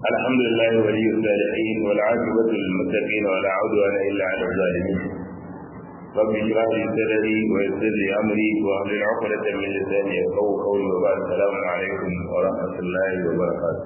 الحمد لله ولي الصالحين والعاقبة للمتقين ولا عدوان إلا على الظالمين رب اشرح لي صدري ويسر لي أمري واحلل عقدة من لساني يفقهوا قولي وبعد السلام عليكم ورحمة الله وبركاته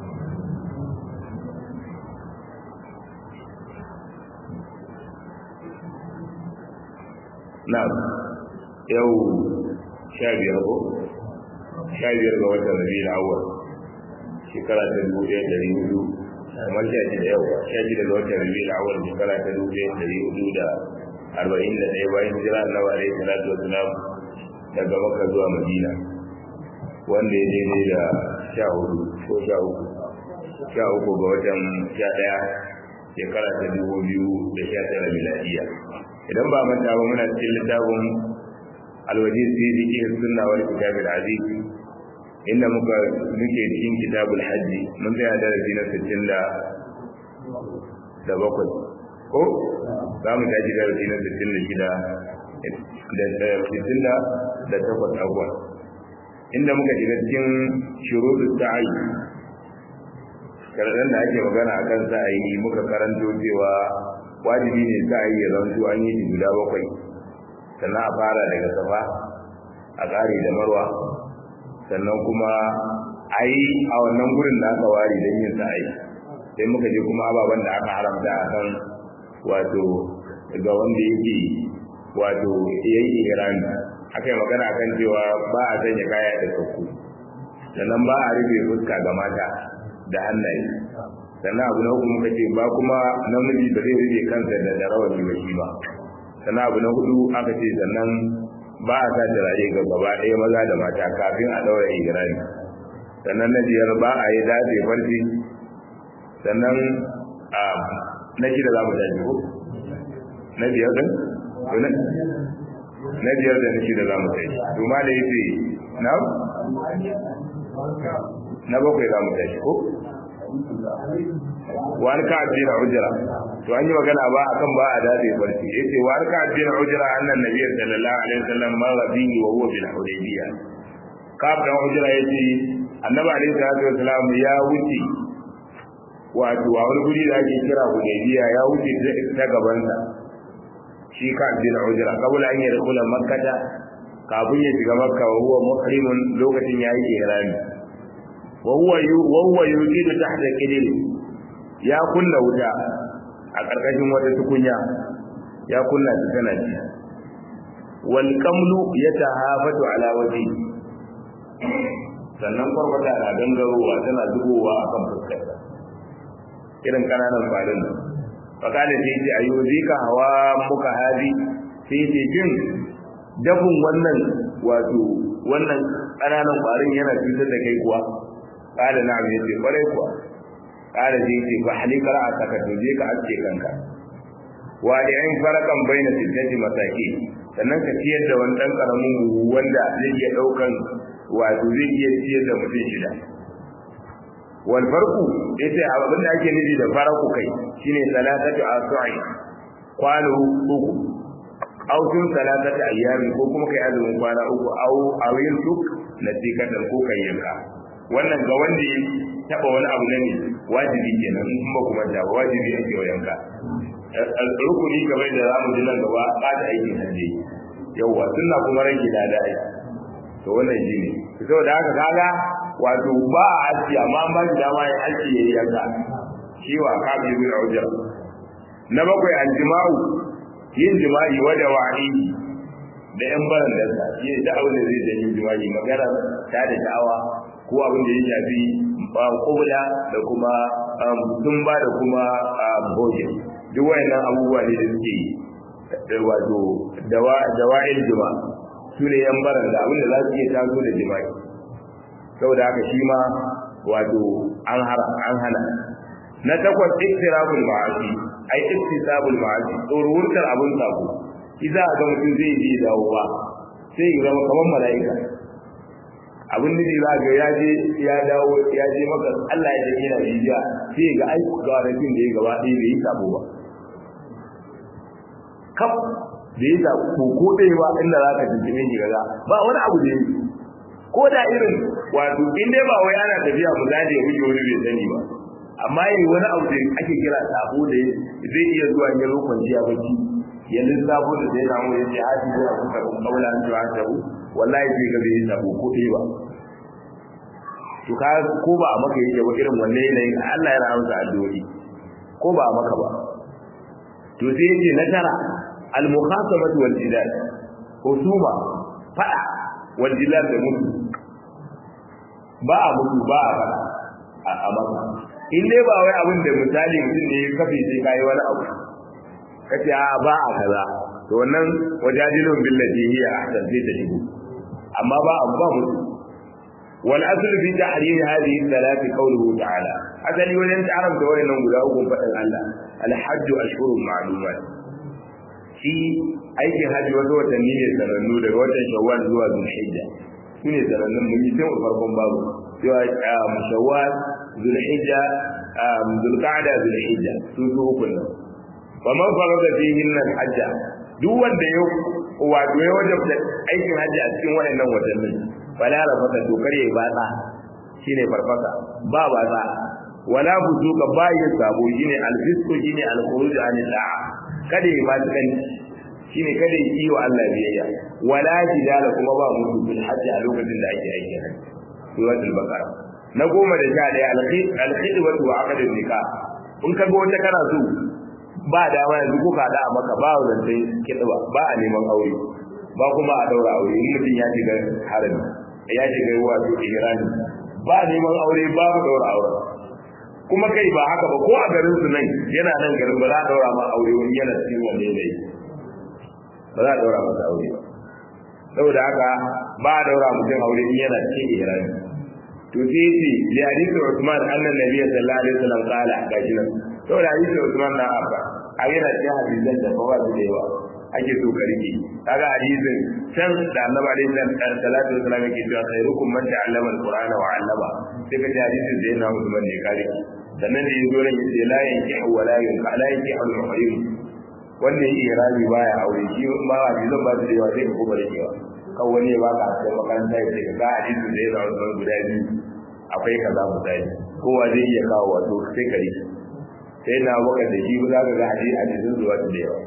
na'am yau sha biyar ko sha biyar ga watan rabi da awal shekara ta dubu ɗaya ɗari hudu kamar sha shida yau sha shida ga watan rabi da awal shekara ta dubu ɗaya ɗari hudu da arba'in da ɗaya bayan hijira annabi alaihi salatu wasalam daga maka zuwa madina wanda ya daidai da sha hudu ko sha uku sha uku ga watan sha ɗaya shekara ta dubu biyu da sha tara miladiya idan ba manta ba muna cikin littafin alwajiz fi fiqh sunna wal kitab al aziz inda muka muke cikin kitabul hajji mun tsaya darasi na 60 da bakwai ko za mu tashi darasi na 66 da sittin da da takwas abuwa inda muka shiga cikin shuruɗu sa'i karadan da ake magana akan sa'ayi muka karanto cewa wajibi ne za a yi zanto an yi guda bakwai sannan a fara daga safa a ƙare da marwa sannan kuma a yi a wannan gurin da aka ware don yin sa'ayi sai muka je kuma ababen da aka haramta a kan wato ga wanda yake wato ya yi ihrami aka yi magana kan cewa ba a sanya kaya da sauku sannan ba a rufe fuska ga mata da hannaye sannan abu na uku muka ce ba kuma namiji ba zai rufe kansa da da rawani ba shi ba sannan abu na hudu aka ce sannan ba a sa turare ga gaba ɗaya maza da mata kafin a ɗaura igrami sannan na biyar ba a yi dace farfi sannan a na shida za mu tashi ko na biyar din na biyar da na shida za mu tashi to ma da yace na na bakwai za mu tashi ko wani ka addinin ujra to an yi magana ba akan ba a dade barci yace wani ka addinin ujra annan nabiy sallallahu alaihi wasallam marra bihi wa huwa bil hudaybiya ka da ujra yace annabi alaihi salatu wasallam ya wuce wato a wani guri da ake kira hudaybiya ya wuce ta gaban sa shi ka addinin ujra kabula an yi rikula makkata kafin ya shiga makka wa huwa muhrimun lokacin yayi ihrami wahuwa yujidu tahta qidri ya kunna wuta a karkashin wata tukunya ya kunna ta tana ci wal qamlu yatahafatu ala waji sannan farfata na gangarowa tana zubowa akan fuskar irin kananan farin fakale sai ce ayyuzika hawa muka hadi sai ce jin dafin wannan wato wannan kananan farin yana cutar da kai kuwa kada na mai ce kwarai kuwa kada zai ce ba halika ra'a saka to je ka aske kanka wa da yan farakan baina sittati masaki sannan ka ciyar da wani dan karamin wanda zai iya daukan wato zai iya ciyar da mutum shida wal farqu yace abin da ake nufi da faraku kai shine salatatu asu'i kwano uku aw tun salatatu ayyami ko kuma kai azumin kwana uku aw awin tuk na tikatan ko kai yanka wannan ga wanda ya taba wani abu ne wajibi kenan in ba kuma da wajibi ake wayanka rukuni kamar da zamu ji nan gaba ba da aikin hajji yawa sunna kuma rage da da to wannan shi ne saboda haka kaga wato ba a haji amma an ba shi dama ya haji yayi yanka shi wa kabi bin ujra na bakwai aljima'u yin jima'i wada wa'i da yan baran da sa shi da abin da zai janyo jima'i magana ta da da'awa ko abin da ya shafi kubula da kuma tumba da kuma boje duk wayannan abubuwa ne da suke wato dawa'il jima su ne yan baran da abin da za su iya taso da jima'i saboda haka shi ma wato an hara an hana na takwas iktirabul ma'asi ai iktisabul ma'asi tsoruwurtar abin sako idan ga mutum zai je dawo ba sai ya zama kamar mala'ika abin da za ga ya je ya dawo ya je maka Allah ya tafi na rijiya sai ga ai ga rafin da ya gaba ɗaya bai yi sabo ba kaf da ya sa ko ko ɗaya ba inda za ka tuntune shi gaga ba wani abu da ya yi ko da irin wato in dai ba wai ana tafiya mu zaje ya wuce wani bai sani ba amma yayi wani abu da ake kira sabo da zai iya zuwa ya zo kwanciya bacci ya lissafo da zai samu ya ce haji zai abu ka kaula an tuwa ta wallahi zai ga bai sabo ko ɗaya ba to ka ko ba a maka yake ba irin wanne yanayin Allah ya rahama addu'o'i ko ba a maka ba to sai yace na tara al mukhasamatu wal jidal husuma fada wal jidal da mutu ba a mutu ba a fada a maka in dai ba wai abin da misali mutum ne ya kafe sai kai wani abu kace a ba a kaza to wannan wajadilun billati hiya ahsan sai ta shigo amma ba a ba mutu wal asl fi tahrim hadhihi thalath qawluhu ta'ala asali wajen ta'arab da wayannan guda uku fadin Allah al hajj ashhurun ma'lumat shi aikin haji wasu watanni ne sanannu daga watan shawwal zuwa zulhijja su ne sanannun mun yi tun farkon babu cewa shawwal zulhijja zulqa'da zulhijja su su uku nan wa man farada fihin al hajja duk wanda ya wato ya wajabta aikin haji a cikin wayannan watannin wala rafata to kare ba ta shine farfasa ba ba ta wala buzuka ba ya sabo shine alfisku shine alkhuruj anil da'a kada ya ba ta kan shine kada ya yi wa Allah biyayya wala jidala kuma ba mutu bil hajji a lokacin da ake aikin haji suratul baqara na goma da sha daya alkhidwatu wa aqdun nikah in ka ga wata kana so ba dama yanzu kuka da a maka ba zance kidwa ba a neman aure ba kuma a daura aure in mutum ya shiga harami ya shiga wato ihrami ba neman aure babu daura aure kuma kai ba haka ba ko a garin su nan yana nan garin ba za a daura ma aure wani yana cikin wanne ne ba za a daura masa aure ba saboda haka ba a daura mutum aure in yana cikin ihrami to sai yace li hadisi Uthman annan nabiyyi sallallahu alaihi wasallam qala gashi nan saboda hadisi Uthman na abba a yana cikin hadisan da ba su da yawa ake so ka rike kaga hadisin can da annabi alaihi salatu wasallam yake cewa khairukum man ta'allama alqur'ana wa 'allama sai ka ji hadisin da yana Uthman ne kare sannan da yazo ran yace la yankihu wa la yunka la yankihu al-muhrim wanda yake irabi baya aure shi ba hadisan ba su da yawa sai ka kuma rikewa kan wani ya baka a makaranta ya ce ga hadisin da yana Uthman guda biyu akwai kaza misali kowa zai iya kawo wato sai ka rike sai na baka da shi za ka ga hadisi hadisin zuwa da yawa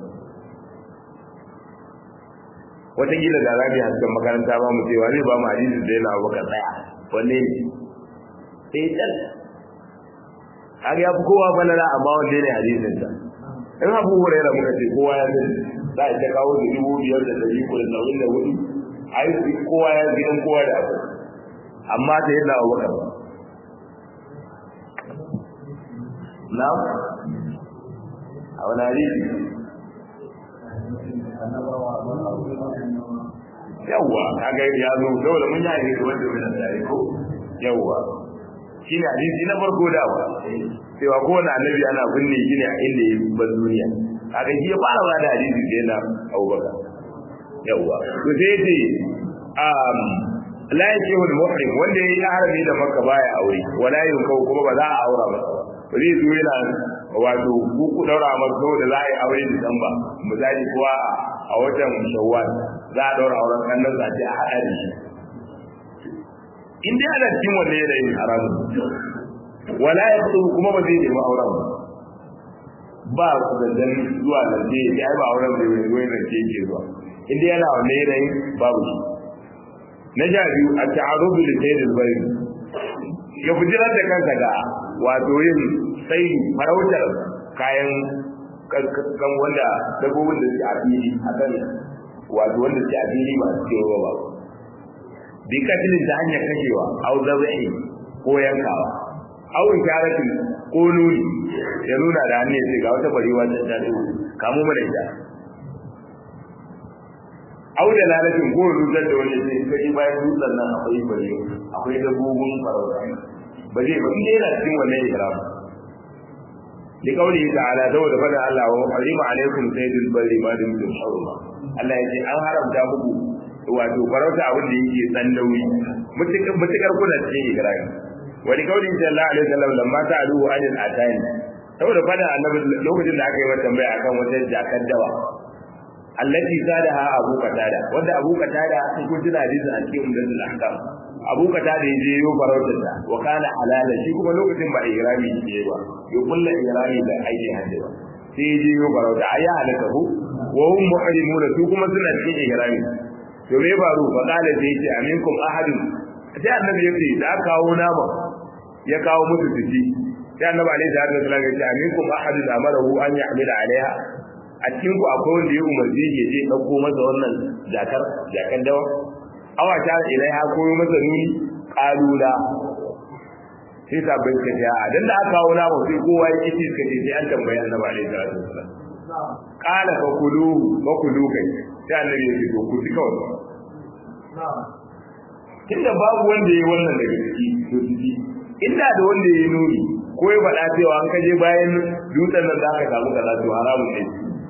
wataƙila da za mu yi hasken makaranta ba mu cewa zai ba mu hadisi da yana baka tsaya wanne ne sai can har ya fi kowa falala amma wanda ne hadisin sa in abu huraira muka ce kowa ya sani za a ta kawo da dubu biyar da dari ko da nauyin da hudu ai kowa ya gidan kowa da abu amma ta yana baka ba na a wani hadisi yawwa kaga ya zo dole mun yi hadisi wanda mun tsare ko yawwa shine hadisi na farko da wa cewa ko wani annabi ana binne shi ne a inda ya bar duniya kaga shi ya fara ba da hadisi da yana Abubakar yawwa to sai ce um la yajihu al-muhrim wanda yayi harami da Makka baya aure wala yunkau kuma ba za a aura ba ba zai zo yana wato ku ku daura masa da za a yi aure Disamba misali kuwa a watan Shawwal za a daura auren kannan sa ce a hada da shi in dai ana cikin wannan yanayin haramu wala ya kuma ba zai nemi auren ba ba su da zuwa nan je ya ba auren da wani wani nan ke zuwa in dai yana wannan yanayin babu shi na sha biyu a ta'arubu da sayyidul bayt ya fujirar da kansa ga wato yin sai farautar kayan kan wanda dabbobin da suke a fili a kan wato wanda suke a fili ba su kewa ba bi katilin ta hanyar kashewa au zabi'i ko yankawa au isharatin ko nuni ya nuna da hannun sai ga wata barewa ta ta kamu mana ita au da lalatin ko rusar da wani sai kaji bayan dutsen nan akwai bare akwai dabbobin farauta ba zai ba in yana cikin wannan ihram li qawlihi ta'ala saboda fada Allah wa harima alaikum sayyidul barri ma dum tum hurma Allah ya ce an haramta muku wato farauta abin da yake san nauyi mutukar mutukar kuna cikin ihram wa li qawlihi sallallahu alaihi wasallam lamma ta'aluhu anil atani saboda fada annabi lokacin da aka yi mata tambaya akan wata jakar dawa allati sadaha abu qatada wanda abu qatada sun kun tuna hadisi a cikin umdatul ahkam abu kata da yaje yo farautar ta wa kana halala shi kuma lokacin ba ihrami ne ba yo kullu ihrami da aiki hajji ba sai yaje yo farauta ayi halaka ku wa hum muhrimuna su kuma suna cikin ihrami to me faru fa kana sai yace aminkum ahadun sai annabi yace da kawo nama ya kawo musu fiti sai annabi alaihi salatu wasallam yace aminkum ahadun amarahu an yahmila alaiha a cikin ku akwai wanda ya umarci ya je dauko masa wannan jakar jakan dawa awa ta ilaiha ko masa nuni kalula sai sabbin ka ce a dan da aka kawo nama sai kowa ya kici suka ce sai an tambayi annabi alaihi salatu wasallam qala fa kulu fa kulu kai sai annabi ya ce to ku ci kawai tunda babu wanda yayi wannan daga ciki to ciki inda da wanda yayi nuni ko ya faɗa cewa an kaje bayan dutsen nan da aka samu kaza to haramun ne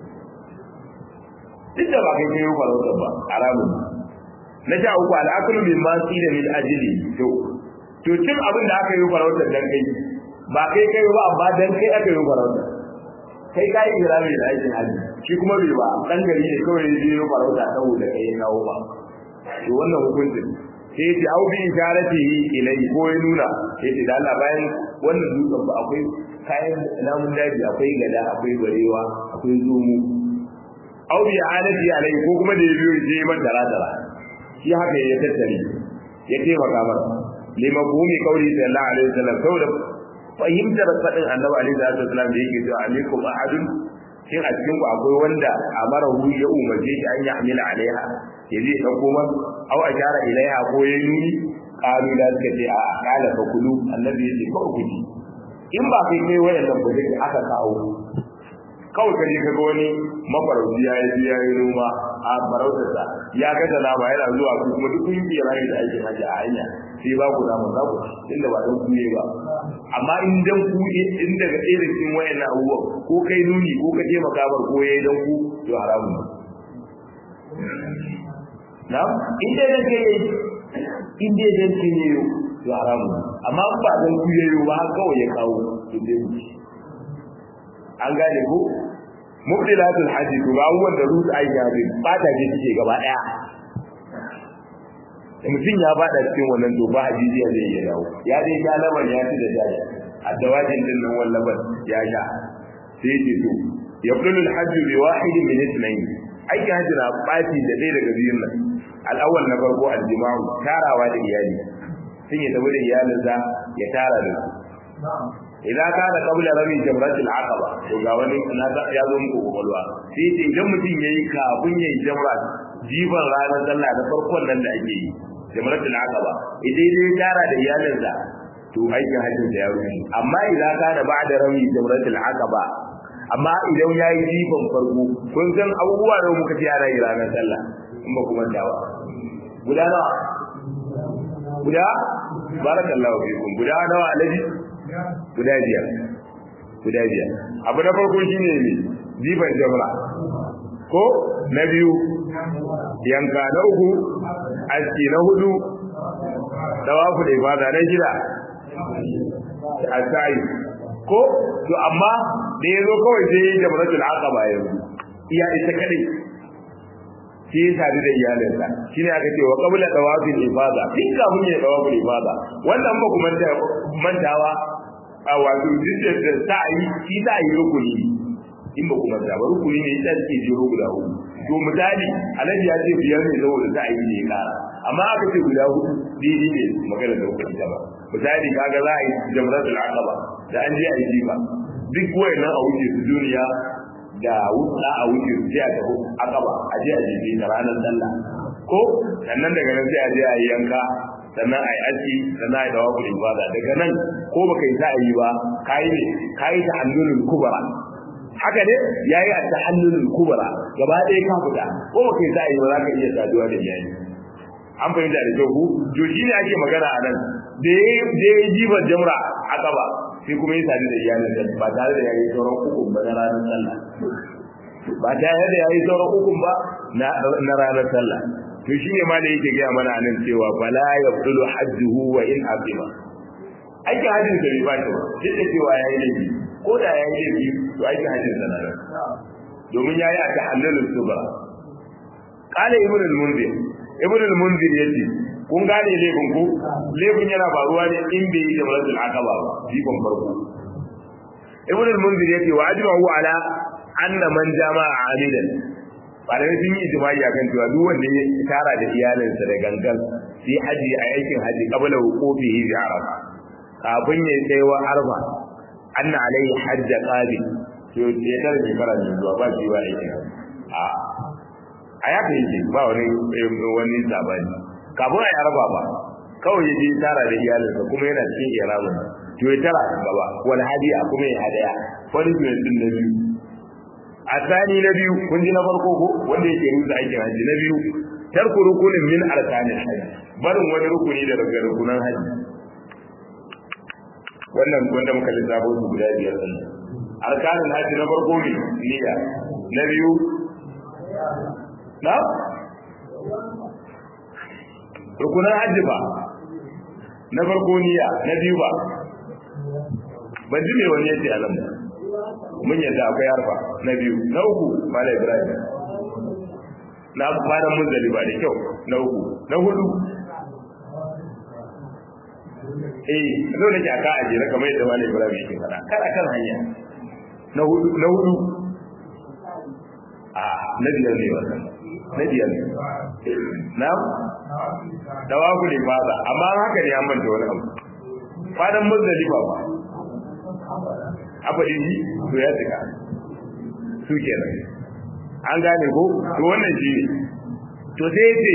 duk da ba kai kai yi farautar ba haramun na sha uku al'akulu min ma da min ajili to to cin abin da aka yi farautar dan kai ba kai kai ba amma dan kai aka yi farautar kai ka yi irami da aikin hajji shi kuma bai ba dan gari ne kawai ya yi farauta saboda kai ya kawo ba to wannan hukuncin sai ya ce au bi isharatihi ilai ko ya nuna sai ya ce da Allah bayan wannan dutsen ba akwai kayan namun daji akwai gada akwai barewa akwai zomo au bi alati alai ko kuma da ya biyo je man dara dara shi haka ya tattare ya taimaka masa lima bumi kauli sallallahu alaihi wasallam saboda fahimtar fadin annabi alaihi wasallam da yake cewa alaikum ahadun shin a cikin ku akwai wanda amara hu ya umarce shi an ya amila alaiha ya zai dauko man au ajara ilaiha ko ya nuni qalu da suka ce a kala fa kulu annabi ya ce ko ku ji in ba kai kai wayannan ba dai aka kawo kawai kaje ka ga wani mafarauci ya yi ya yi noma a farautarsa ya ga da lama yana zuwa ku kuma duk kun yi rayu da aikin haji a hanya sai ba ku namu za ku inda ba dan kuye ba amma in dan ku in daga ɗaya da cikin wayannan abubuwan ko kai nuni ko ka taimaka bar ko yayi dan ku to haramun na in dai dan kai in dai dan kai ne to haramun amma ba dan ku yayi ba kawai ya kawo to dai an gane ko mubdilatul haji to ga abubuwan da rusu ai ya bi ba ta je cike gaba daya mutum ya bada cikin wannan to ba hajijiya zai iya dawo ya dai ya laban ya ci da jaji a dawajin din nan wallaban ya sha sai ce to yabdulul hajj bi wahid min ithnayn aiki hajji na baci da ɗaya daga biyun nan al'awwal na farko aljima'u tarawa da iyali sun yi tabi da iyalinsa ya tara da su idan ka da kabla rami jamratul aqaba to ga wani na ya zo muku kokolwa sai ce idan mutum yayi kafin yayi jamra jiban ranar sallah da farkon nan da ake yi jamratul aqaba idan dai tara da iyalinsa to aikin hajjin da ya rufe amma idan ka da ba'da rami jamratul aqaba amma idan yayi jiban farko kun san abubuwa da muka ci ana yi ranar sallah in ba kuma dawa guda nawa guda barakallahu fikum guda nawa alaji guda biyar guda biyar abu na farko shine ne jiban jamra ko na biyu yanka na uku aski na hudu tawafu da ibada na shida asai ko to amma da yazo kawai sai jamratul aqaba yanzu iya ita kadai shi ya sadu da iyalinsa shine aka ce wa qabla tawafil ifada din kafin ya tawafil ifada wannan ba kuma mantawa a wato dukkan da sa'i shi sa'i rukuni in ba kuma ta ba rukuni ne ita ce jiro guda hudu to misali alhaji ya ce biyar ne saboda sa'i ne ya kara amma aka ce guda hudu daidai ne magana da hukunci ta ba misali kaga za a yi jamratul aqaba da an je a yi jifa duk wayannan a wuce su duniya da wuta a wuce su a tafi aqaba a je a jefe ta ranar sallah ko sannan daga nan sai a je a yi yanka sannan a yi aski sannan a yi dawa kuɗin ibada daga nan ko baka yi sa'ayi ba kayi ne kayi ta hannunul kubara haka ne yayi a ta hannunul kubara gaba ɗaya ka fita ko baka yi sa'ayi ba za ka iya saduwa da iyali an fahimta da kyau ku to shi ne ake magana a nan da ya yi jibar jamra a gaba sai kuma ya sadu da iyalin da ba tare da ya yi sauran hukun ba na ranar sallah ba tare da ya yi sauran hukun ba na ranar sallah to shi ne ma da yake gaya mana nan cewa bala ya fulu hajjuhu wa in azima aikin hajjin da bai bashi ba duk da cewa ya yi laifi ko da ya yi laifi to aikin hajjin sa nan domin ya yi a ta halalin subra qala ibn al-munzir ibn al-munzir yace kun gane laifin ku laifin yana faruwa ne in bai yi jamratul aqaba ba jikon farko ibn al-munzir yace wa ajma'u ala anna man jama'a amidan malamai sun yi ijma'i akan cewa duk wanda ya tara da iyalinsa da gangan sai haji a aikin haji qabla wuqufihi bi arafa kafin ya kai wa arfa anna alaihi hajja qabil to ya tare da fara ne zuwa ba shi wa aikin a a ya kai shi ba wani wani sabani kafin a yi arfa ba kawai ya je tara da iyalinsa kuma yana cikin ihramin to ya tara gaba wal hadiya kuma ya hadaya wani ne din na biyu a tsani na biyu kun ji na farko ko wanda yake rusa aikin haji na biyu tarku rukunin min arkanin haji barin wani rukuni da daga rukunan haji wannan wanda muka lissafo su guda biyar din arkanin haji na farko ne niyya na biyu na rukunan haji ba na farko niyya na biyu ba ban ji me wani yace a nan ba mun yadda akwai harfa na biyu na uku mala ibrahim na fara mun zali ba da kyau na uku na hudu eh dole ki aka aje na kamar yadda mala ibrahim yake fada kada kan hanya na hudu na hudu a na biyar ne wannan na biyar ne na dawaku ne fada amma haka ne an manta wani abu fadan muzdalifa ba afa shi to ya tsika su kenan an gane ko to wannan shi ne to sai ce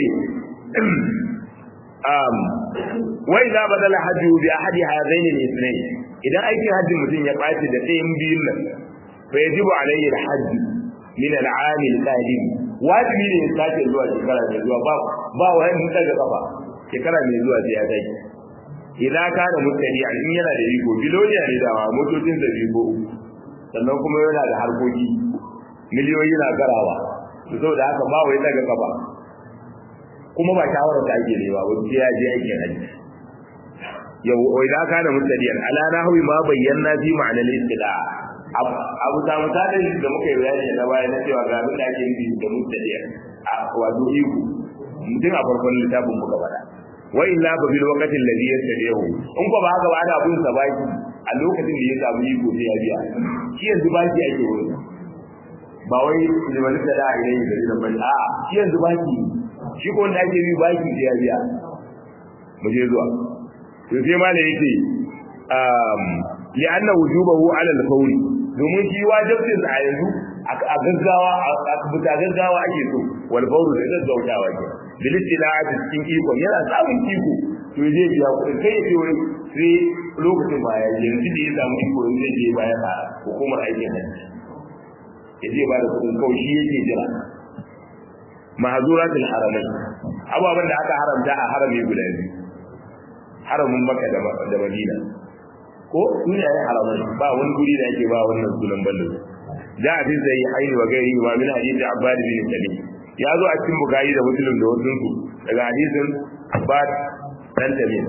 um wa idza badala hajju bi ahadi hadaini al-ithnayn idan aikin hajji mutum ya baci da ɗayan biyun nan fa yajibu alayhi al-hajj min al-aam al-qadim wajibi ne ya sake zuwa shekara mai zuwa ba ba wani daga kafa shekara mai zuwa sai ya kai idan ka da mutane a in yana da iko biloniya ne da motocin da biko sannan kuma yana da harkoki miliyoyi na garawa to saboda haka ba wai daga kafa kuma ba shawara da ake ne ba wani ya je aikin haji yau idan ka da mutane ala nahwi ma bayyana fi ma'anar istida abu ta mutane da muka yi bayani na baya na cewa ga abin da ake nufi da mutane a wato iko mutum a farkon littafin muka faɗa wa illa ba bil waqti alladhi yastadihu in ko ba haka ba ana bin sa baki a lokacin da ya samu iko sai ya biya shi yanzu baki ake wurin ba wai liman da da ne da gidan bane a shi yanzu baki shi ko wanda ake bi baki sai ya biya mu je zuwa to sai ma da yake um li'anna wujubahu 'ala al-fawri domin shi wajibin sa a yanzu a gaggawa a buta gaggawa ake so wal fawru da gaggautawa ke bilistila'ati cikin iko yana samun iko to je biya kuɗi kai ya ce wai sai lokacin baya yanzu da ya samu iko yanzu zai je baya a hukumar aikin hajji ya je ba da kuɗin kawai shi yake jira mahazuratul haramai ababen da aka haramta a harami guda biyu haramin maka da madina ko duniya ya haramai ba wani guri da yake ba wannan sunan ballo da a fin sai haini wa gairi ma min hadisi abbad bin salim ya zo a cikin bukari da muslim da wasu su daga hadisin abbad dan tamim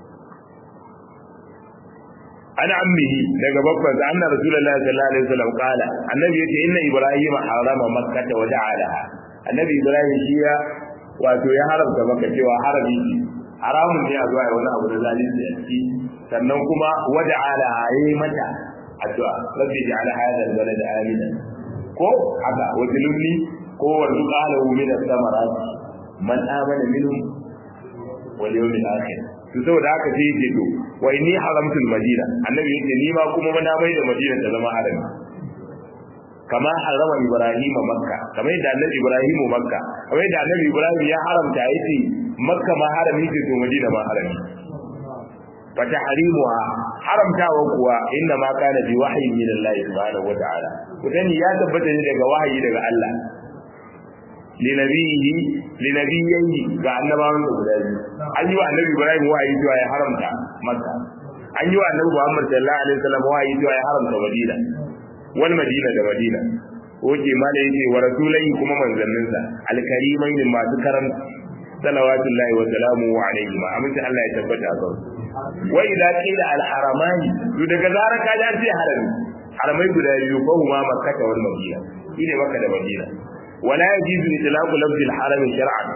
ana ammihi daga babban sa anna rasulullahi sallallahu alaihi wasallam qala annabi yace inna ibrahima harama makkah wa ja'alaha annabi ibrahim shi ya wato ya haramta maka cewa harami haramun ne a zuwa wani abu da zalunci a ciki sannan kuma wada ala yayi mata addu'a rabbi ja'al hadha al-balad amina ko haka wajiluni ko warzu qala min as-samarat man amana minhum wal yawm al-akhir to saboda haka sai yake to wa inni haramtu al-madina annabi yake ni ma kuma na mai da madina ta zama harami kama harama ibrahim makka kamar da annabi ibrahim makka kamar da annabi ibrahim ya haramta yace makka ma harami ce to madina ma harami fa tahrimuha haramtawa kuwa inna ma kana bi wahyi min Allah subhanahu wa ta'ala kudani ya tabbata ne daga wahayi daga Allah li nabiyhi li nabiyyi ga annabawan da guda biyu an yi wa annabi ibrahim wahayi cewa ya haramta makka an yi wa annabi muhammad sallallahu alaihi wasallam wahayi cewa ya haramta madina wal madina da madina oke ma da yake wa rasulai kuma manzanninsa alkarimai ne masu karam salawatullahi wa salamu alaihi ma amince Allah ya tabbata a kan wa idza qila al haramani to daga zarar ka ji an ce harami haramai guda biyu ko huma makkah wal madina shine makka da madina wala yajizu itlaqu lafzi al harami shar'an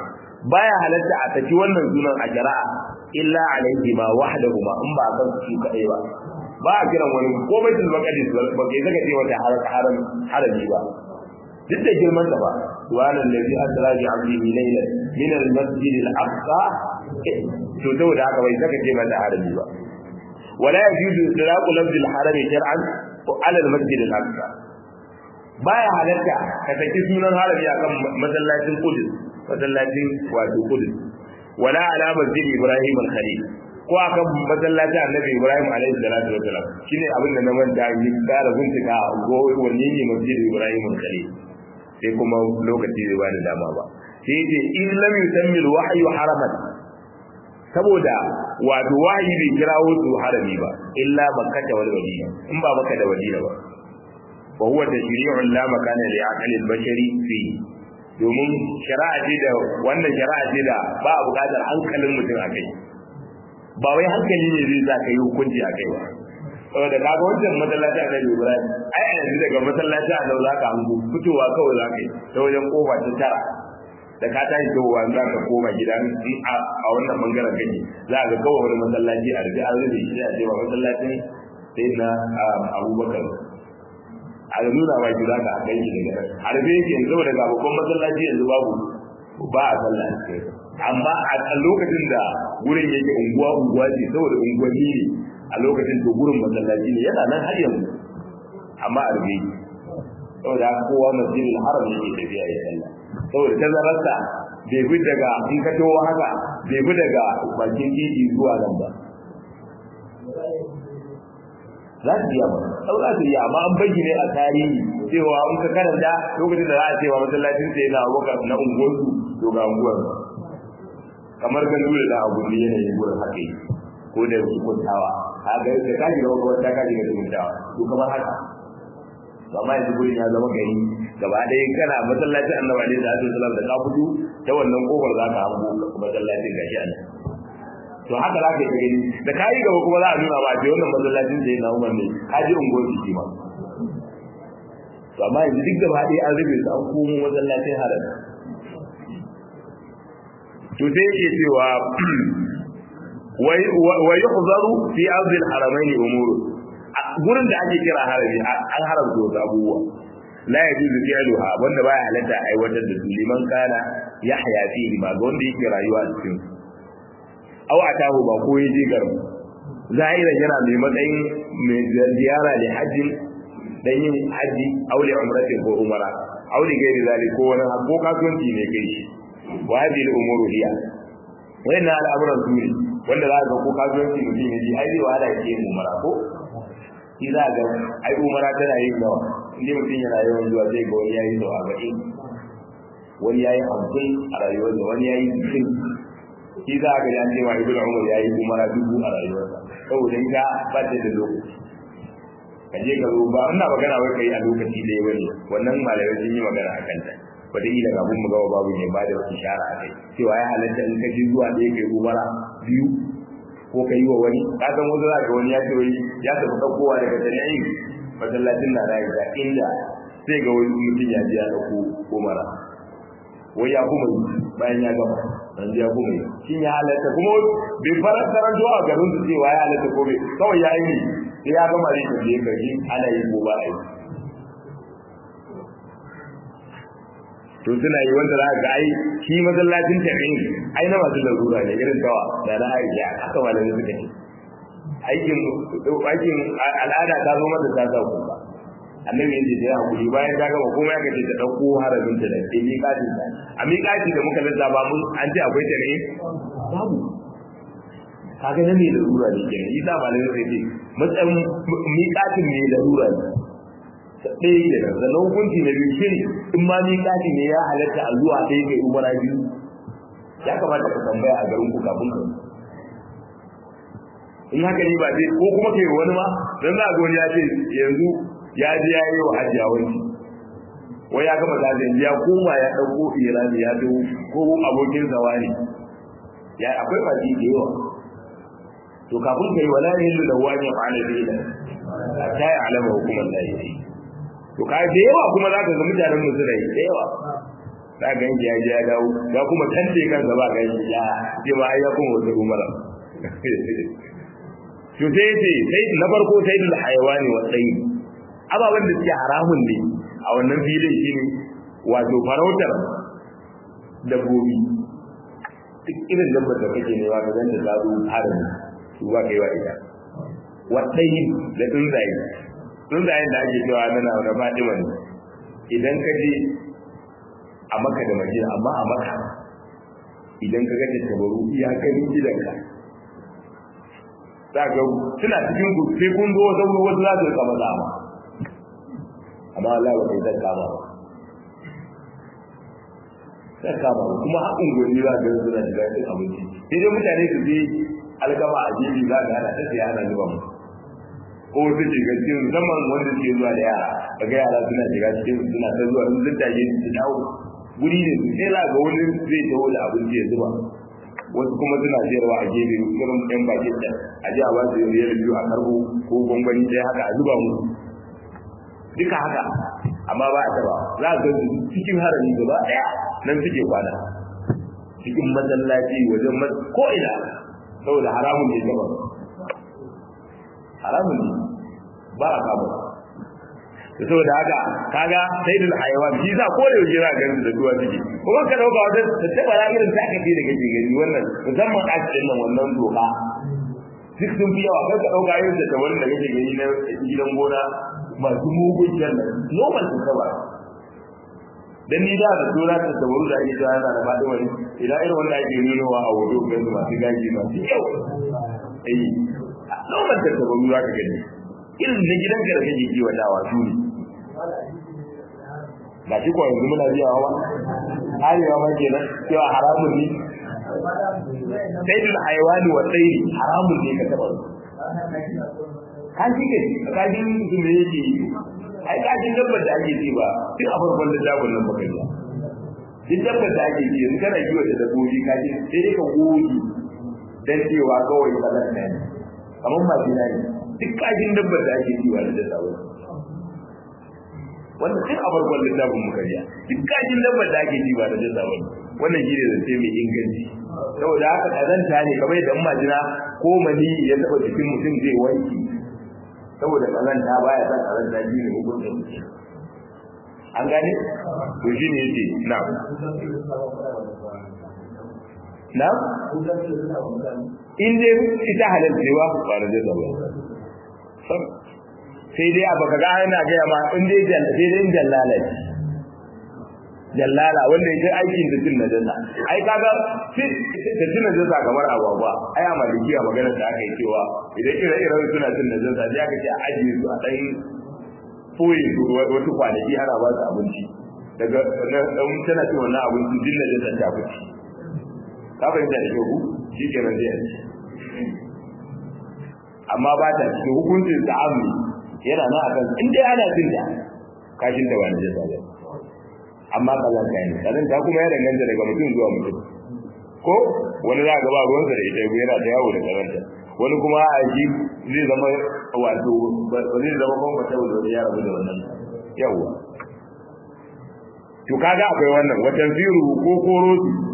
baya halatta a saki wannan sunan a jara'a illa alaihi ma wahdahu ma in ba kan su kadai ba ba a kiran wani ko baitul maqdis ba kai zaka ce wata haram harami ba duk da girman ta ba subhanan ladhi asra bi 'abdihi laylan min al-masjid al-aqsa to saboda haka bai zaka ce mata harami ba wala yajuzu itlaqu lafzi al-harami shar'an ala al-masjid al-aqsa baya halatta ka saki sunan harami akan masallacin Qudus masallacin wato Qudus wala ala masjid Ibrahim al-Khalil ko akan masallacin Annabi Ibrahim alaihi salatu wa salam shine abin da na manta yi kara bincika go wanne ne masjid Ibrahim al-Khalil sai kuma lokaci bai bani dama ba sai ce in lam yusammi al-wahyu haraman saboda wato wahayi bai kirawo su harami ba illa makkah wal madina in ba makka da madina ba wa huwa tashri'un la makana li aqli al-bashari fi domin shari'a ce da wannan shari'a ce da ba a buƙatar hankalin mutum a kai ba wai hankali ne zai sa ka yi hukunci a kai ba saboda kaga wancan masallaci a Nabi Ibrahim ai a yanzu daga masallaci a Nau zaka hango fitowa kawai zaka yi ta wajen kofa ta tara da ka tashi towa za ka koma gida in a wannan bangaren kake za ka kawai wani masallaci a rufe an rufe shi a cewa masallacin sai na Abubakar a nuna ba ki za ka kai shi daga nan a rufe yake yanzu daga babban masallaci yanzu babu ba a sallah amma a lokacin da wurin yake unguwa unguwa ce saboda unguwanni ne a lokacin to gurin masallaci ne yana nan har yanzu amma a rufe saboda kowa masjidil haram yake tafiya ya sallah saboda tazararsa bai fi daga in ka towa haka bai fi daga bakin titi zuwa nan ba za su iya ba sau za su iya amma an bayyane ne a tarihi cewa in ka karanta lokacin da za a cewa masallacin sai na abubakar na unguwarsu to ga unguwar kamar gandu da na abu ne yanayin gurin haka yi ko da hukuntawa a ga da kaji da wata kaji da hukuntawa to kamar haka amma yanzu gurin ya zama gari gaba ɗaya kana masallacin annabi alaihi salatu wasallam da ka fito ta wannan kofar za ka hango masallacin gashi a nan to haka za ka yi gani da ka yi gaba kuma za a nuna ba ce wannan masallacin da ya na umar ne ka ji unguwar jiki ma to amma yanzu duk gaba ɗaya an rufe su an komo masallacin haram to sai yake cewa wa yuhzaru fi ardi al-haramain umuru gurin da ake kira harami an haramta wasu abubuwa la yajuzu fi'luha wanda baya halatta aiwatar da su liman kana yahya fihi ma ga wanda yake rayuwa a cikin aw atahu ba ko yaje garin zahira yana mai matsayin mai ziyara da haji dan yin haji aw li umratin ko umara aw li gairi zalik ko wani ko kasuwanci ne kai shi wa hadhihi al-umuru hiya wayanna al'amuran su ne wanda za ka ko kasuwanci mutum ne ai zai wahala ya yi umara ko shi za ga ai umara tana yin nawa inda mutum yana yawan zuwa zai ga wani yayi sau arba'in wani yayi hamsin a rayuwarsa wani yayi sittin shi za ga ya ce ma ibnu umar yayi umara dubu a rayuwarsa saboda ita ba ta da lokaci ka je ka zo ba ina magana wai kai a lokaci ɗaya bane wannan malamai sun yi magana a kanta wataƙila kafin mu gaba babu ne ba da ishara a kai cewa ya halatta in ka ji zuwa ɗaya kai umara biyu ko ka yi wa wani ka san wasu za ka wani ya ce wai ya tafi ɗaukowa daga tana'in masallacin na da ga inda sai ga wani mutum ya ji ya ɗauko umara wai ya kuma yi bayan ya gama dan ya kuma yi shin ya halatta kuma bai farar karanto a garin su cewa ya halatta ko bai kawai ya yi sai ya gama ne ka je ka ji ana yi ko ba a yi to suna yi wanda za ga ai shi masallacin tafiyin ai na masu larura ne irin dawa da na aisha haka malamai suka ce aikin aikin al'ada ta zo mata ta sa kuka annabi yace da hakuri bayan ta gama komai aka ce ta dauko harabin ta da ke miƙatin ta a miƙati da muka lissa ba mun an ce akwai ta ne babu kaga nan ne larura ne kenan isa malamai sai ce matsayin miƙatin ne larura ne ɗaya da nan sannan hukunci na biyu shi in ma miƙati ne ya halatta a zuwa ɗaya kai umara biyu ya kamata ka tambaya a garin ku kafin ka in haka ne ba zai ko kuma kai wani ma dan za ga wani ya ce yanzu ya ji ya yi wa hajiya wani wai ya gama zazin ya koma ya ɗauko irani ya zo ko abokin zawa ne ya akwai baki da yawa to kafin kai wala ne hillu da wani fa'ala da ila ta yi alama hukumar da yake to kai da yawa kuma za ka ga mutanen mu suna yi da yawa za ga yanki ya je ya dawo ya kuma tante kansa ba ga yanki ya ce ma ai ya kuma wata umara to sai ce sai na farko sai dul hayawani wa tsayi ababen da suke haramun ne a wannan filin shine wato farautar dabbobi duk irin dabbar da kake ne ba ka ganta ta zo harin su ba kai wa ita wa tsayi da tsuntsaye tsuntsayen da ake cewa nana da Fatima ne idan ka je a maka da madina amma a maka idan ka ga tattabaru ya kai gidanka za ga suna cikin ku sai kun zo wasu wasu za su kama zama amma Allah ba kai zan kama ba zan kama ba kuma haƙin gwani za ga suna shiga cikin abinci sai dai mutane su je alkama a jeji za ga ana ta siya ana zuba mu ko wasu shiga cikin musamman wanda suke zuwa da yara kaga yara suna shiga cikin suna ta zuwa sun tattaje su dawo guri ne sai za ga wani zai taho da abinci ya zuba wasu kuma suna sayarwa a gefe irin ɗan bakin da a ji a ba su riyar biyu a karbo ko gwangwani ɗaya haka a zuba mu duka haka amma ba a taba za a ga cikin harami gaba ɗaya nan suke kwana cikin masallaci wajen ko ina saboda haramun ne gaba haramun ne ba a kama saboda haka kaga sayyidul hayawan shi za ko da yaushe za ka gani da duwa suke kuma ka dauka wata tattabara irin ta kake da kake gani wannan musamman a cikin nan wannan doka duk sun fi yawa kai ka dauka irin tattabarin da kake gani na gidan gona masu mugun jannan normal tattabara dan ni da da dora ta tabaru da ake yana da fadi wani idan irin wanda ake nunowa a wato ga masu gaji masu yau eh normal tattabaru za ka gani irin na gidanka da kake kiwatawa su ne ba shi kuwa yanzu muna biyawa ba arewa ma kenan cewa haramun ne sai dul haiwani wa tsairi haramun ne ka taba kan shi ke kajin su ne yake yi ai kajin dabbar da ake ci ba duk a farkon da dabbar nan baka yi duk dabbar da ake ci yanzu kana kiwata dabbobi kajin sai dai ka goge dan cewa kawai kalar ne kamar majina ne duk kajin dabbar da ake ci ba da dasa ba wannan duk a farkon littafin mu kariya duk kajin dabbar da ake ci ba da dasa ba wannan shi ne zance mai inganci saboda haka kazanta ne kamar yadda majina ko mani ya taba jikin mutum zai wanki saboda kazanta baya san kazanta shi ne hukuncin an gane to shi ne yace na na in dai ita halalcewa ba da dasa ba sai dai abu kaga ana gaya ma in dai sai dai jallala jallala wanda yake aikin da cin najasa ai kaga da cin najasa kamar agwagwa ai a malikiya magana da aka yi cewa idan ire iren suna cin najasa sai aka ce a ajiye su a ɗan foye su wasu kwanaki ana ba su abinci daga ɗan tana cin wannan abinci din najasa ta fice ka fahimta da kyau shi kenan zai ci amma ba ta cikin hukuncin da amni yana nan akan in dai ana jin da kashin da ba na jasa ba amma kazan ka ne kazan ta kuma ya danganta daga mutum zuwa mutum ko wani za ga ba ruwansa da ita yana ta yawo da kazanta wani kuma a ji zai zama wato ba zai zama kuma ta wani ya rabu da wannan yawa to kaga akwai wannan watan ziru ko koro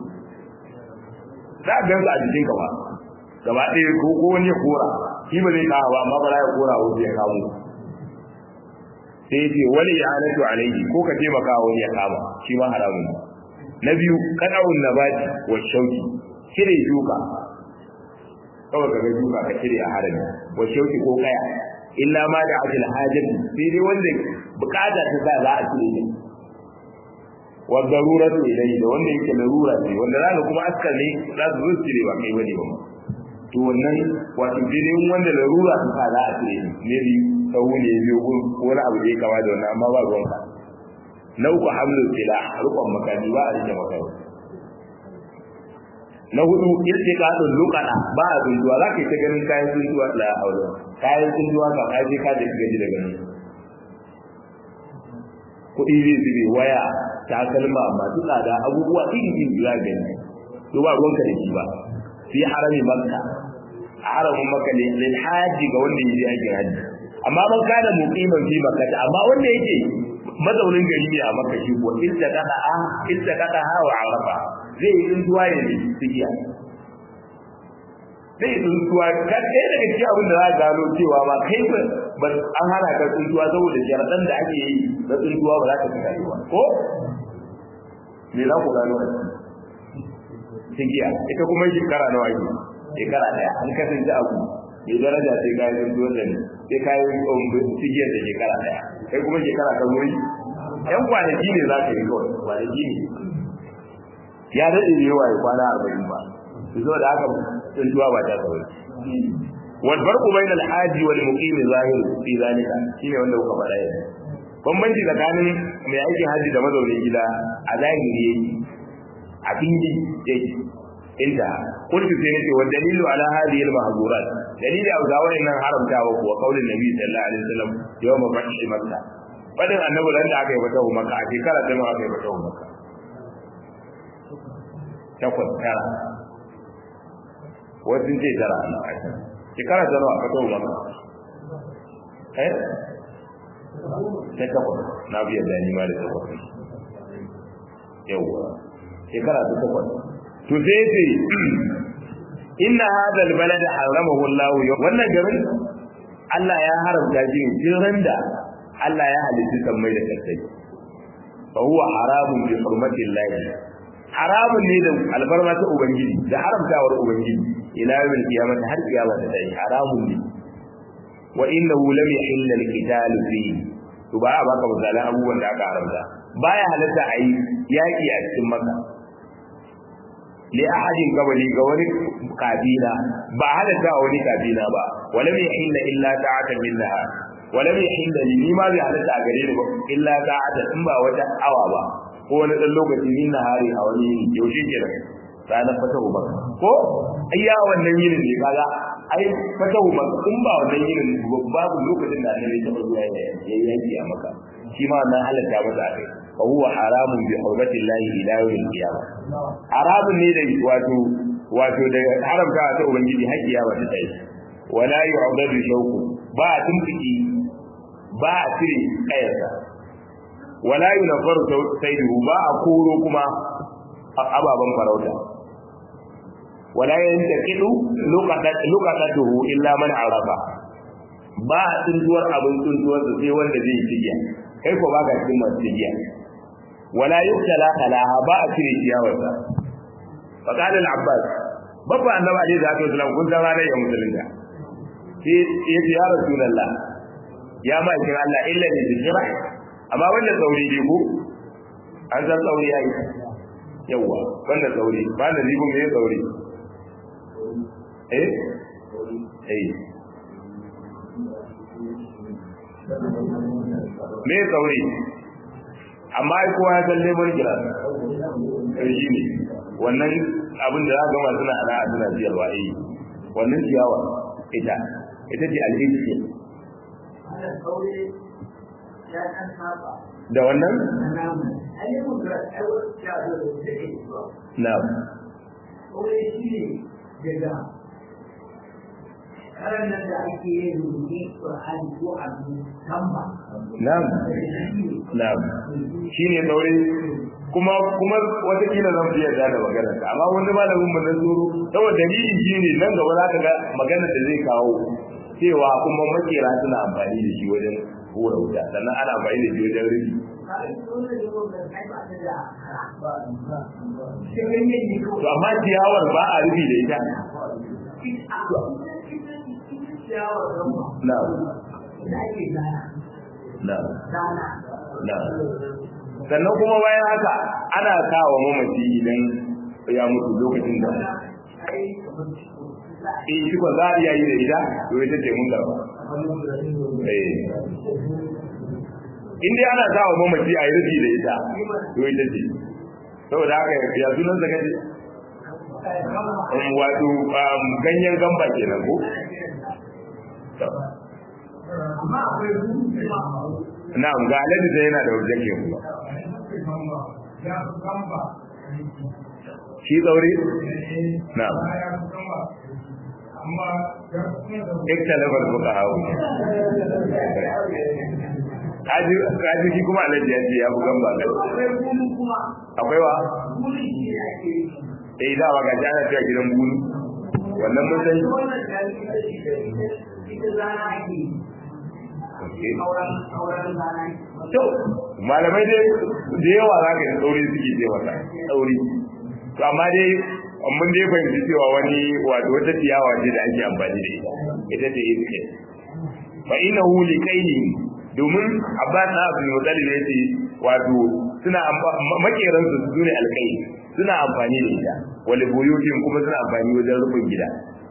za a gansu a jikin ka ba gaba ɗaya ko ko wani ya kora shi ba zai kawo ba amma ba ya kora wasu ya kawo sai ce wani ya halatu alaihi ko ka taimaka wani ya kama shi ma haramun na biyu kadawun nabati wa shauki cire shuka kawai ka ga shuka ka cire a harami wa shauki ko kaya illa ma da ajil hajati sai dai wanda bukata ta sa za a cire ne wa daruratu ilayhi da wanda yake larura ce wanda zaka kuma askar ne za su zo cire ba kai bane ba to wannan wato dai wanda larura ta sa za a cire ne ne sahu ne biyo ko wani abu da ya kama da wannan amma ba ruwan ka na uku hamlul sila rukun makani ba a rike makani na hudu iltiqadul luqada ba a dunduwa za ka yi ta ganin kayan dunduwa la haula kayan dunduwa ka kai ka da gaji daga nan kuɗi zai zube waya takalma masu tsada abubuwa iri iri za ka gani to ba ruwanka da shi ba fi harami makka a haramin makka ne lil haji ga wanda ya je aikin haji amma man kana muqiman fi makkah amma wanda yake mazaunin gari ne a maka shi ko illa kada a illa kada ha wa arafa zai yi tsuntuwa ya ne tsigiya zai yi tsuntuwa ka ɗaya daga cikin abin da za a gano cewa ma kai ba an hana ka tsuntuwa saboda jaradan da ake yi na tsuntuwa ba za ka fita ba ko me za ku gano a tsigiya ita kuma shekara nawa ake shekara ɗaya an kasance abu mai daraja sai kayan tsuntuwa da ne sai kayan tsigiyar da shekara ɗaya kai kuma shekara ta wuri yan kwanaki ne za ka yi kawai kwanaki ne ya daɗe da yawa ya kwana arba'in ba zo da haka tsuntuwa ba ta kawai wal farqu bayna al haji wal muqim zahir fi zalika shine wanda kuka faɗa yanzu bambanci tsakanin mai aikin haji da mazaunin gida a zahiri a fili yake inda kullu sai nace wa dalilu ala hadhihi al mahzurat dalili a ga wannan haramtawa kuwa kaulin nabi sallallahu alaihi wasallam yawma fathi makka fadin annabi ran da aka yi fatahu makka a shekara ta nawa aka yi fatahu makka takwas tara wasu ce tara shekara ta nawa fatahu makka eh ta takwas na biya da ni ma da takwas yawwa shekara ta takwas to sai ce inna hadha albalad haramahu Allah wannan garin Allah ya haramta shi jiran da Allah ya halitta sammai da kasai fa huwa haramun bi hurmati Allah haramun ne da albarma ta ubangiji da haramtawar ubangiji ila yawmil qiyamah har kiyama ta dai haramun ne wa innahu lam yahilla alqital fi to ba a baka misalan abubuwan da aka haramta baya halatta ayi yaki a cikin maka li ahadin qabli ga wani kabila ba halatta wani kabila ba walam yahilla illa ta'atan minha walam yahilla li ma bi halatta a gare ni ba illa ta'atan in ba wata awa ba ko wani dan lokaci min nahari a wani yaushe kenan ranar fatahu ba ko ayya wannan yinin ne kaga ai fatahu ba in ba wannan yinin babu lokacin da annabi ta zuwa ya yanki a maka shi ma wannan halatta masa akai fa huwa haramun bi hurmati llahi ila yawmil qiyamah haramun ne da wato wato da haramta ta ubangiji har kiyama ta tayi wala yu'dadu shawku ba a tumfiki ba a cire kayarsa wala yunfaru sayyidu ba a koro kuma ababan farauta wala yantaqidu luqatatuhu illa man arafa ba a tsuntuwar abin tsuntuwar sai wanda zai yi tigiya kai ko baka cikin masu tigiya wala yuktala kalaha ba a cire ciyawarsa fa qala al abbas babba annabi alaihi salatu wasallam kun san ranar ya musulunta sai yace ya rasulullah ya ma kin Allah illa ni bijra amma wannan sauri dai ko an san sauri yayi yawa wannan sauri ba da ribu me sauri eh eh me sauri amma ai kowa ya san lemon kira shi ne wannan abin da za ga masu na ana suna siyarwa eh wannan ciyawa ita ita ce alhiji da wannan na karan nan da ake yin rubuce Qur'ani ko abu tamba na'am na'am shine daure kuma kuma wata kila zan fiye da magana amma wani malamin mun nan zuru saboda dalilin shine nan gaba za ka ga magana da zai kawo cewa kuma makera suna amfani da shi wajen hura wuta sannan ana amfani da shi wajen rufi to amma ciyawar ba a rufi da ita na'am na'am na'am sannan kuma bayan haka ana kawo mamaci idan ya mutu lokacin da eh shi ko za a iya yi da ita to ita ce mun garba eh in dai ana kawo mamaci a yi rufi da ita to ita ce saboda haka ya sunan zaka ce wato ganyen gamba kenan ko na'am ga alaji da yana da wajen ke kuma shi tsauri na'am ikta labar buka hau kaji kaji shi kuma alaji ya ce ya bugan ba kai akwai bunu kuma akwai wa bunu shi ne ake yi eh da ba ga jana ta gidan bulu wannan mun san wannan da ita ita ita ita zana ake yi Okay. auren auren zana ake yi. to malamai dai da yawa za ka yi tsauri suke ce mata tsauri to amma dai mun dai fahimci cewa wani wato wata ciyawa ce da ake amfani da ita ita ce iske fa innahu li kaini domin abbas na abdul muttalib ya ce wato suna makeran su su ne alkai suna amfani da ita wal buyutin kuma suna amfani wajen rufin gida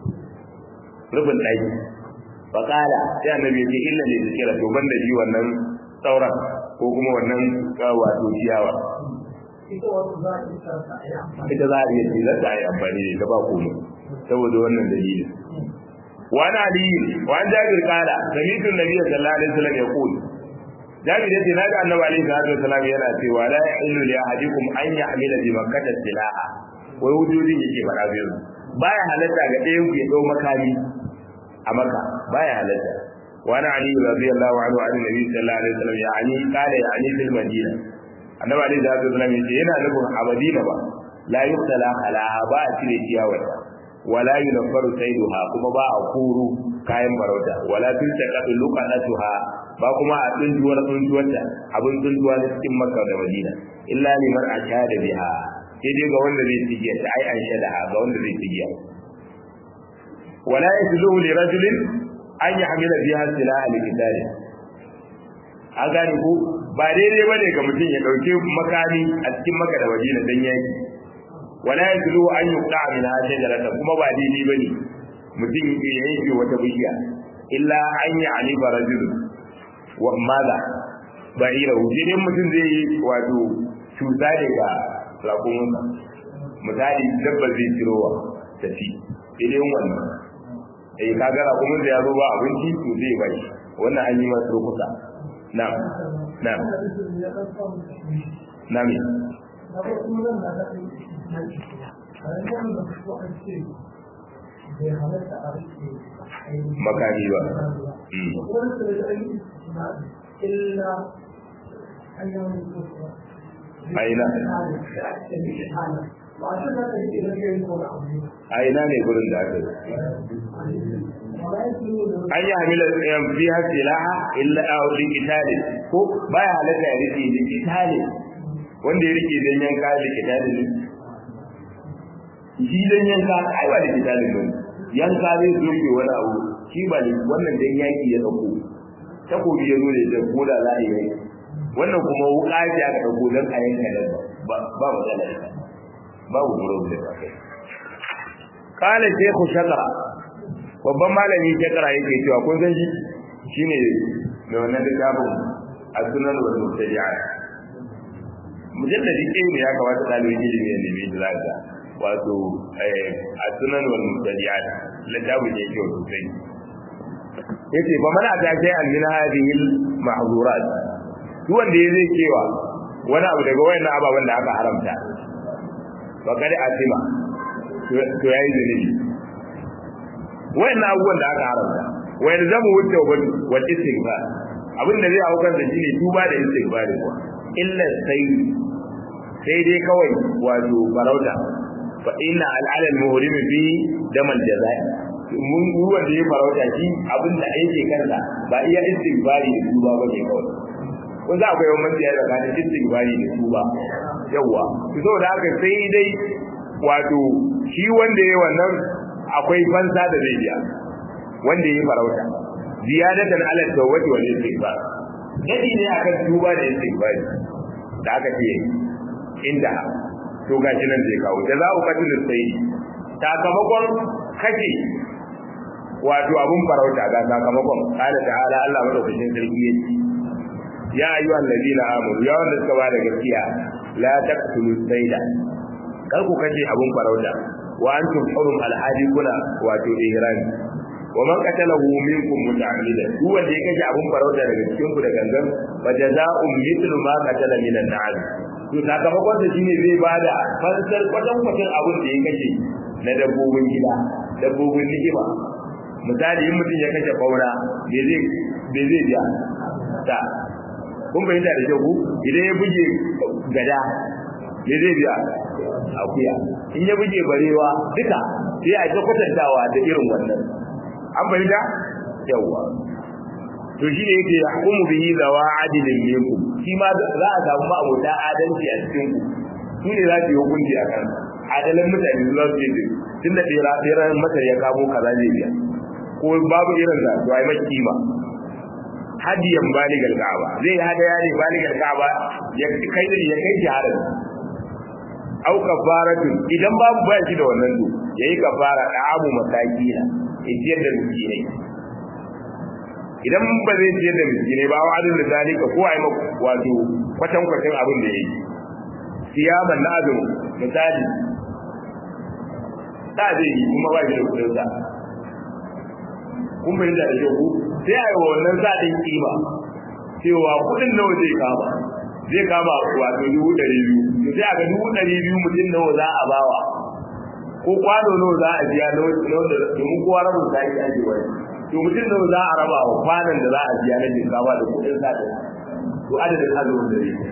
rufin daki fa kala sai annabi ya ce illa li zikra to banda shi wannan sauran ko kuma wannan wato ciyawa ita wasu za a yi sarsa a yi amfani ita za a iya ce za a yi amfani da ita ba komai saboda wannan dalilin وعن علي وعن جابر قال سمعت النبي صلى الله عليه وسلم يقول جابر yace naga annabi alaihi salatu wasallam yana cewa la yahillu li ahadikum an ya'mila bi makkah silaha wai wujudin yake fara biyu baya halatta ga ɗayan ku ya dau makami a makka baya halatta وعن علي رضي الله عنه عن النبي صلى الله عليه وسلم يعني قال يعني في المدينه annabi alaihi salatu wasallam yace yana nufin a madina ba la yuqtala alaha ba a cire ciyawarta wala yunfaru saiduha kuma ba a kuru kayan farauta wala tultaqatu luqatuha ba kuma a tsunduwar tsunduwarta abin tsunduwa na cikin makka da madina illa liman ashada biha sai dai ga wanda zai tigiya ta ai an shadaha ga wanda zai tigiya wala yajluhu li rajulin an yahmila biha silaha likitali a gane ko ba daidai bane ga mutum ya dauke makami a cikin makka da madina dan yaki wala yajlu an yuqta min shajarata kuma ba daidai bane mutum ya yanke wata bishiya illa an yi ali barajul wa maza ba'ira wujin mutum zai yi wato cuta ne ga rakumunsa misali dabba zai cirowa ta ci idan wannan eh kaga rakumun da ya zo ba abinci to zai bai wannan an yi masa rukusa na'am na'am na'am makami ba aina aina ne gurin da aka an yi hamila fi hasilaha illa a wajen itali ko baya halatta ya rike da itali wanda ya rike don yanka da itali ne shi dan yanka ai ba da itali ne yanka zai zoke wani abu shi ba ne wannan dan yaki ya dauko takobi ya zo da da koda za a yi wannan kuma wuka ce aka dauko dan a yanka da ba ba matsala ita babu guro da kai kala shaykhu shakara babban malami shakara yake cewa kun san shi shine da wannan littafin as-sunan wal mubtadi'at mujalladi ɗaya ne ya kamata ɗalibin ilimi ya nemi da zaka wato as-sunan wal mubtadi'at littafin ne kyau sosai yace fa man ata shay'an min hadhihi al-mahzurat duk wanda ya zai cewa wani abu daga wayannan ababen da aka haramta fa kada asima to yayi zunubi wayannan abubuwan da aka haramta wa yalzamu wuce wa istighfar abin da zai haukar da shine tuba da istighfar kuwa illa sai sai dai kawai wato farauta fa inna al-ala al-muhrim fi damal jazai mun ruwan da ya farauta shi abin da yake kansa ba iya istighfari da tuba ba ne kawai ko za akwai wani matsiya da kana istighfari da tuba yawa to saboda haka sai dai wato shi wanda yayi wannan akwai fansa da zai biya wanda yayi farauta ziyadatan ala tawbati wal istighfar dadi ne akan tuba da istighfari da aka ce inda to gashi nan zai kawo da za ku katil sai sakamakon kace wato abun farauta ga sakamakon qala ta'ala Allah madaukakin sarki yake ya ayyuha allazina amanu ya wanda suka bada gaskiya la taqtulu sayda kar ku kace abun farauta wa antum hurum alhadi kuna wato ihrami wa man qatalahu minkum muta'ammidan duk wanda ya kace abun farauta daga cikin ku da gangan fa jazaa'un mithlu ma qatala minan na'am to sakamakon da shine zai bada fansar kwatan kwatan abun da ya kace na dabbobin gida dabbobin ni'ima misali in mutum ya kashe faura me zai me zai biya ta kun fahimta da kyau idan ya buge gada me zai biya akuya in ya buge barewa duka sai a ta kwatantawa da irin wannan an fahimta yawa to shi ne yake hukumu bihi zawa adilin minkum shi ma za a samu ma'abota adalci a cikin ku su ne za su yi hukunci a kan adalan mutane za su yi tun da tsira tsiran masar ya kamo kaza zai biya ko babu irin da to ai mai kima hadiyan baligal ka'aba zai yi hadaya ne baligal ka'aba ya kai ya kai jaharin au kafaratun idan babu ba shi da wannan to yayi kafara da abu masakina ya ciyar da miskinai idan ba zai ciyar da miskinai ba wa adin da zalika ko ai wato kwatan kwatan abin da yayi siyaman na azumi misali da zai yi kuma ba shi da kudin sa kun bai da yau sai ai wannan zadin kima cewa kudin nawa zai kama zai kama wato dubu ɗari biyu to sai a ga dubu ɗari biyu mutum nawa za a bawa ko kwano nawa za a biya nawa da domin kowa rabin sa ake aje wani to mutum nawa za a raba wa kwanan da za a biya na shinkafa da kuɗin sa da to adadin azumin da zai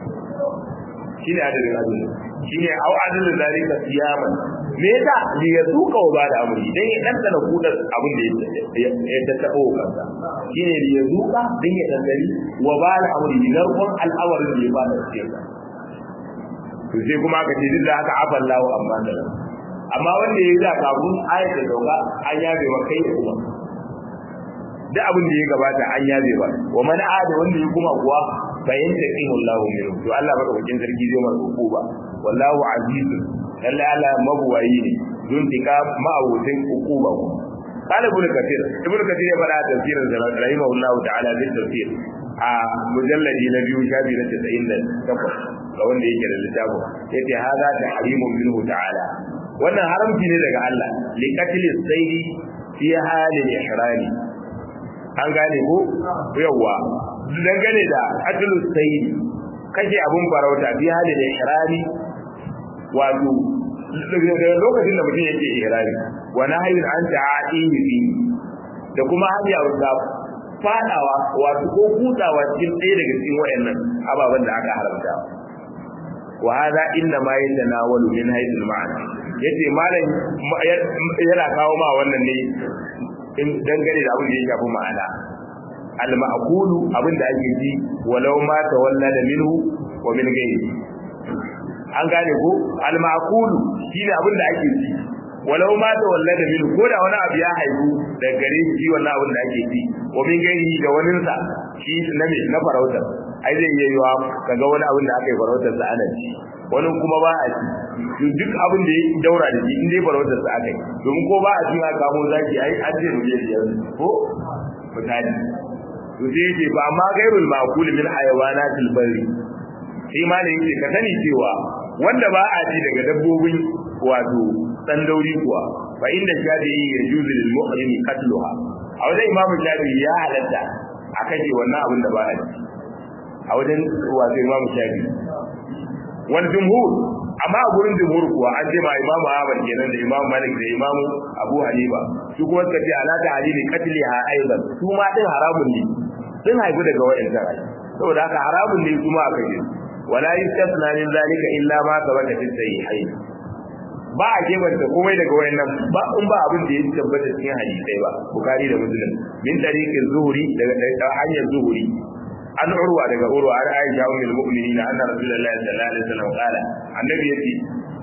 shine adadin azumin shine au adadin zalika siyaman me yasa li yazuka wa bada amri dan ya dandana kudar abin da ya tattabo kansa shine li yazuka dan ya dandani wa bada amri narkon al'amarin da ya bada cikin sa to sai kuma aka ce duk da haka afallahu amma da amma wanda ya yi da kafin ayat da dauka an yabe wa kai kuma duk abin da ya gabata an yabe ba wa man ada wanda ya kuma kuwa fa yantaqimu Allahu minhu to Allah baka bakin sarki zai masa hukuma wallahu azizun lalle Allah mabuwayi ne don tika ma'abutin hukuma ku قال ابن كثير ابن كثير ya fada tafsirin sa rahimahullahu ta'ala bin tafsir a mujalladi na biyu shafi na 98 ga wanda yake da littafin yace hada tahrimun minhu ta'ala wannan haramci ne daga Allah li qatl as-sayyi fi halil ihrami an gane ko yawa dangane da qatl as-sayyi kashe abun farauta fi halil ihrami wato lokacin da mutum yake ihrami wa nahyun an ta'atihi fi da kuma hanya da fadawa wato ko kutsawa cikin ɗaya daga cikin wayannan ababen da aka haramta wa hada inna ma yatanawalu min haythul ma'ana yace malam yana kawo ma wannan ne in dangane da abin da ya shafi ma'ana al ma'kulu abin da ake ji walau ma tawalla da minhu wa min ghairi an gane ko al ma'kulu shine abin da ake ji walau ma tawalla da minhu ko da wani abu ya haihu da gare shi wannan abin da ake ji wa min ghairi da wani sa shi na me na farauta ai zai iya yiwa kaga wani abin da aka yi farautar sa ana ci wani kuma ba a ci duk abin da ya daura da shi in dai farautar sa aka yi domin ko ba a ci aka kamo zaki ai an ce ruje biyar ko misali to sai yake ba ma gairul maqul min hayawanatil bari sai ma ne yake ka sani cewa wanda ba a ci daga dabbobin wato dan dauri kuwa fa inda shafi'i yajuzu lil muhrimi qatluha a wajen imamu shafi'i ya halatta a kashe wannan abin da ba a ci a wajen wato imamu shafi'i wal jumhur amma a gurin jumhur kuwa an ce ma imamu ahmad kenan da imamu malik da imamu abu hanifa su kuma suka ce ala ta halili qatliha aidan su ma din haramun ne sun haifu daga wa'annan ai saboda haka haramun ne kuma aka ce wala yastasna min zalika illa ma sabata fi sahihain ba a gebanta komai daga wayannan ba in ba abin da ya tabbata cikin hadisai ba bukari da muslim min tariqin zuhuri daga hanyar zuhuri an urwa daga urwa an aisha ummul mu'minin anna rasulullahi sallallahu alaihi wasallam qala annabi yace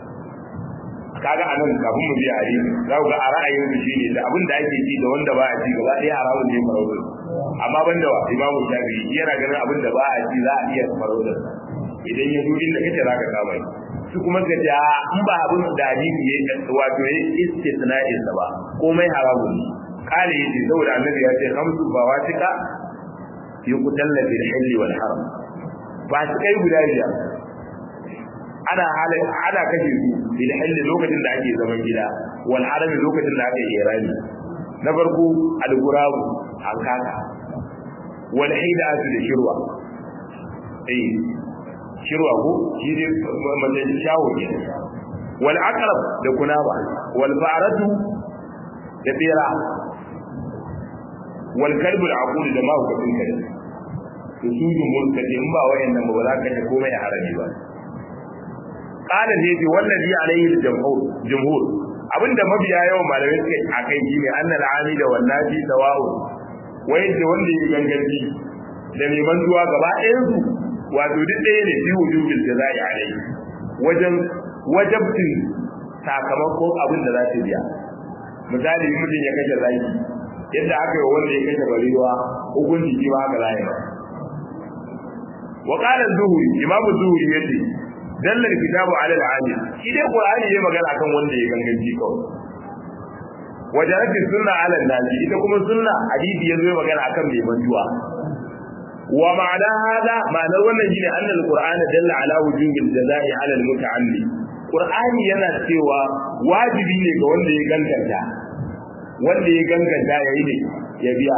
kaga anan kafin mu biya hadisi za ku ga a ra'ayin su shine da abin da ake ci da wanda ba a ci gaba ɗaya haramun ne farauta amma banda wa imamu shafi'i yana ganin abin da ba a ci za a iya farauta idan ya zo inda kace za ka kama shi su kuma ka ce in ba abin da hadisi ya wato ya istisna'in sa ba komai haramun ne kale yace saboda annabi ya ce khamsu bawatika yuqtalla bil hilli wal haram ba su kai guda biyar ana halin ana kashe su bil hilli lokacin da ake zaman gida wal haram lokacin da ake irani na farko al gurab hankaka wal hidatu da shirwa eh shirwa ko shi ne mace shawo ne wal aqrab da kunaba wal fa'ratu da bera wal kalbu al aqul da ma hukumin kare to su jumhur ka ce in ba wayannan ba za ka kashe komai a harami ba qala zai ce wallazi alaihi jumhur jumhur abinda mabiya yawan malamai suke akai shine annal amida wallahi sawa'u wai da wanda ya ganganci da mai mantuwa gaba ɗayan su wato duk ɗaya ne fi wujubil jazai alaihi wajen wajabtin sakamakon abin da za ta biya misali mutum ya kashe zaki yadda aka yi wanda ya kashe barewa hukunci shi ba haka za yi ba wa qala zuhuri imam zuhuri yace dalla kitabu ala al-amil shi dai qur'ani yayi magana kan wanda ya ganganci kawai wajarat sunna ala al-nabi ita kuma sunna hadisi yazo yayi magana akan mai manjuwa wa ma'ana hada ma'anar wannan shine anna al-qur'ana dalla ala wujubil jazai ala al-muta'alli qur'ani yana cewa wajibi ne ga wanda ya ganganta wanda ya ganganta yayi ne ya biya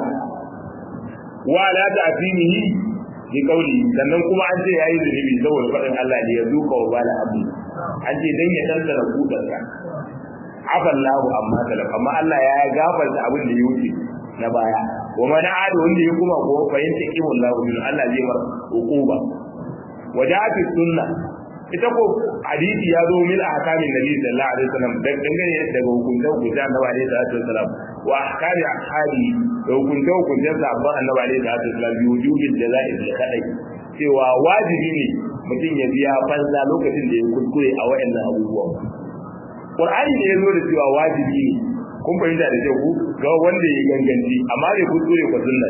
wa la ta'tinihi bi kauli sannan kuma an ce yayi zunubi saboda faɗin Allah ne ya zuka wa bala abu an ce dan ya tantara kudanka afallahu amma talaf amma Allah ya gafarta abin da ya wuce na baya wa man aada wanda ya kuma ko fahimta kiwon lahu min Allah zai mar hukuba waja'at sunna ita ko hadisi ya zo min ahkamin nabi sallallahu alaihi wasallam dangane daga hukunta hukunta annabi alaihi salatu wasallam wa ahkami ashabi da hukunta hukunta sahabban annabi alaihi salatu wasallam bi wujubil jazaa'i bil kadai cewa wajibi ne mutum ya biya fansa lokacin da ya kuskure a wayannan abubuwan Qur'ani ne ya zo da cewa wajibi ne kun fahimta da kyau ga wanda ya ganganci amma bai kuskure ko sunna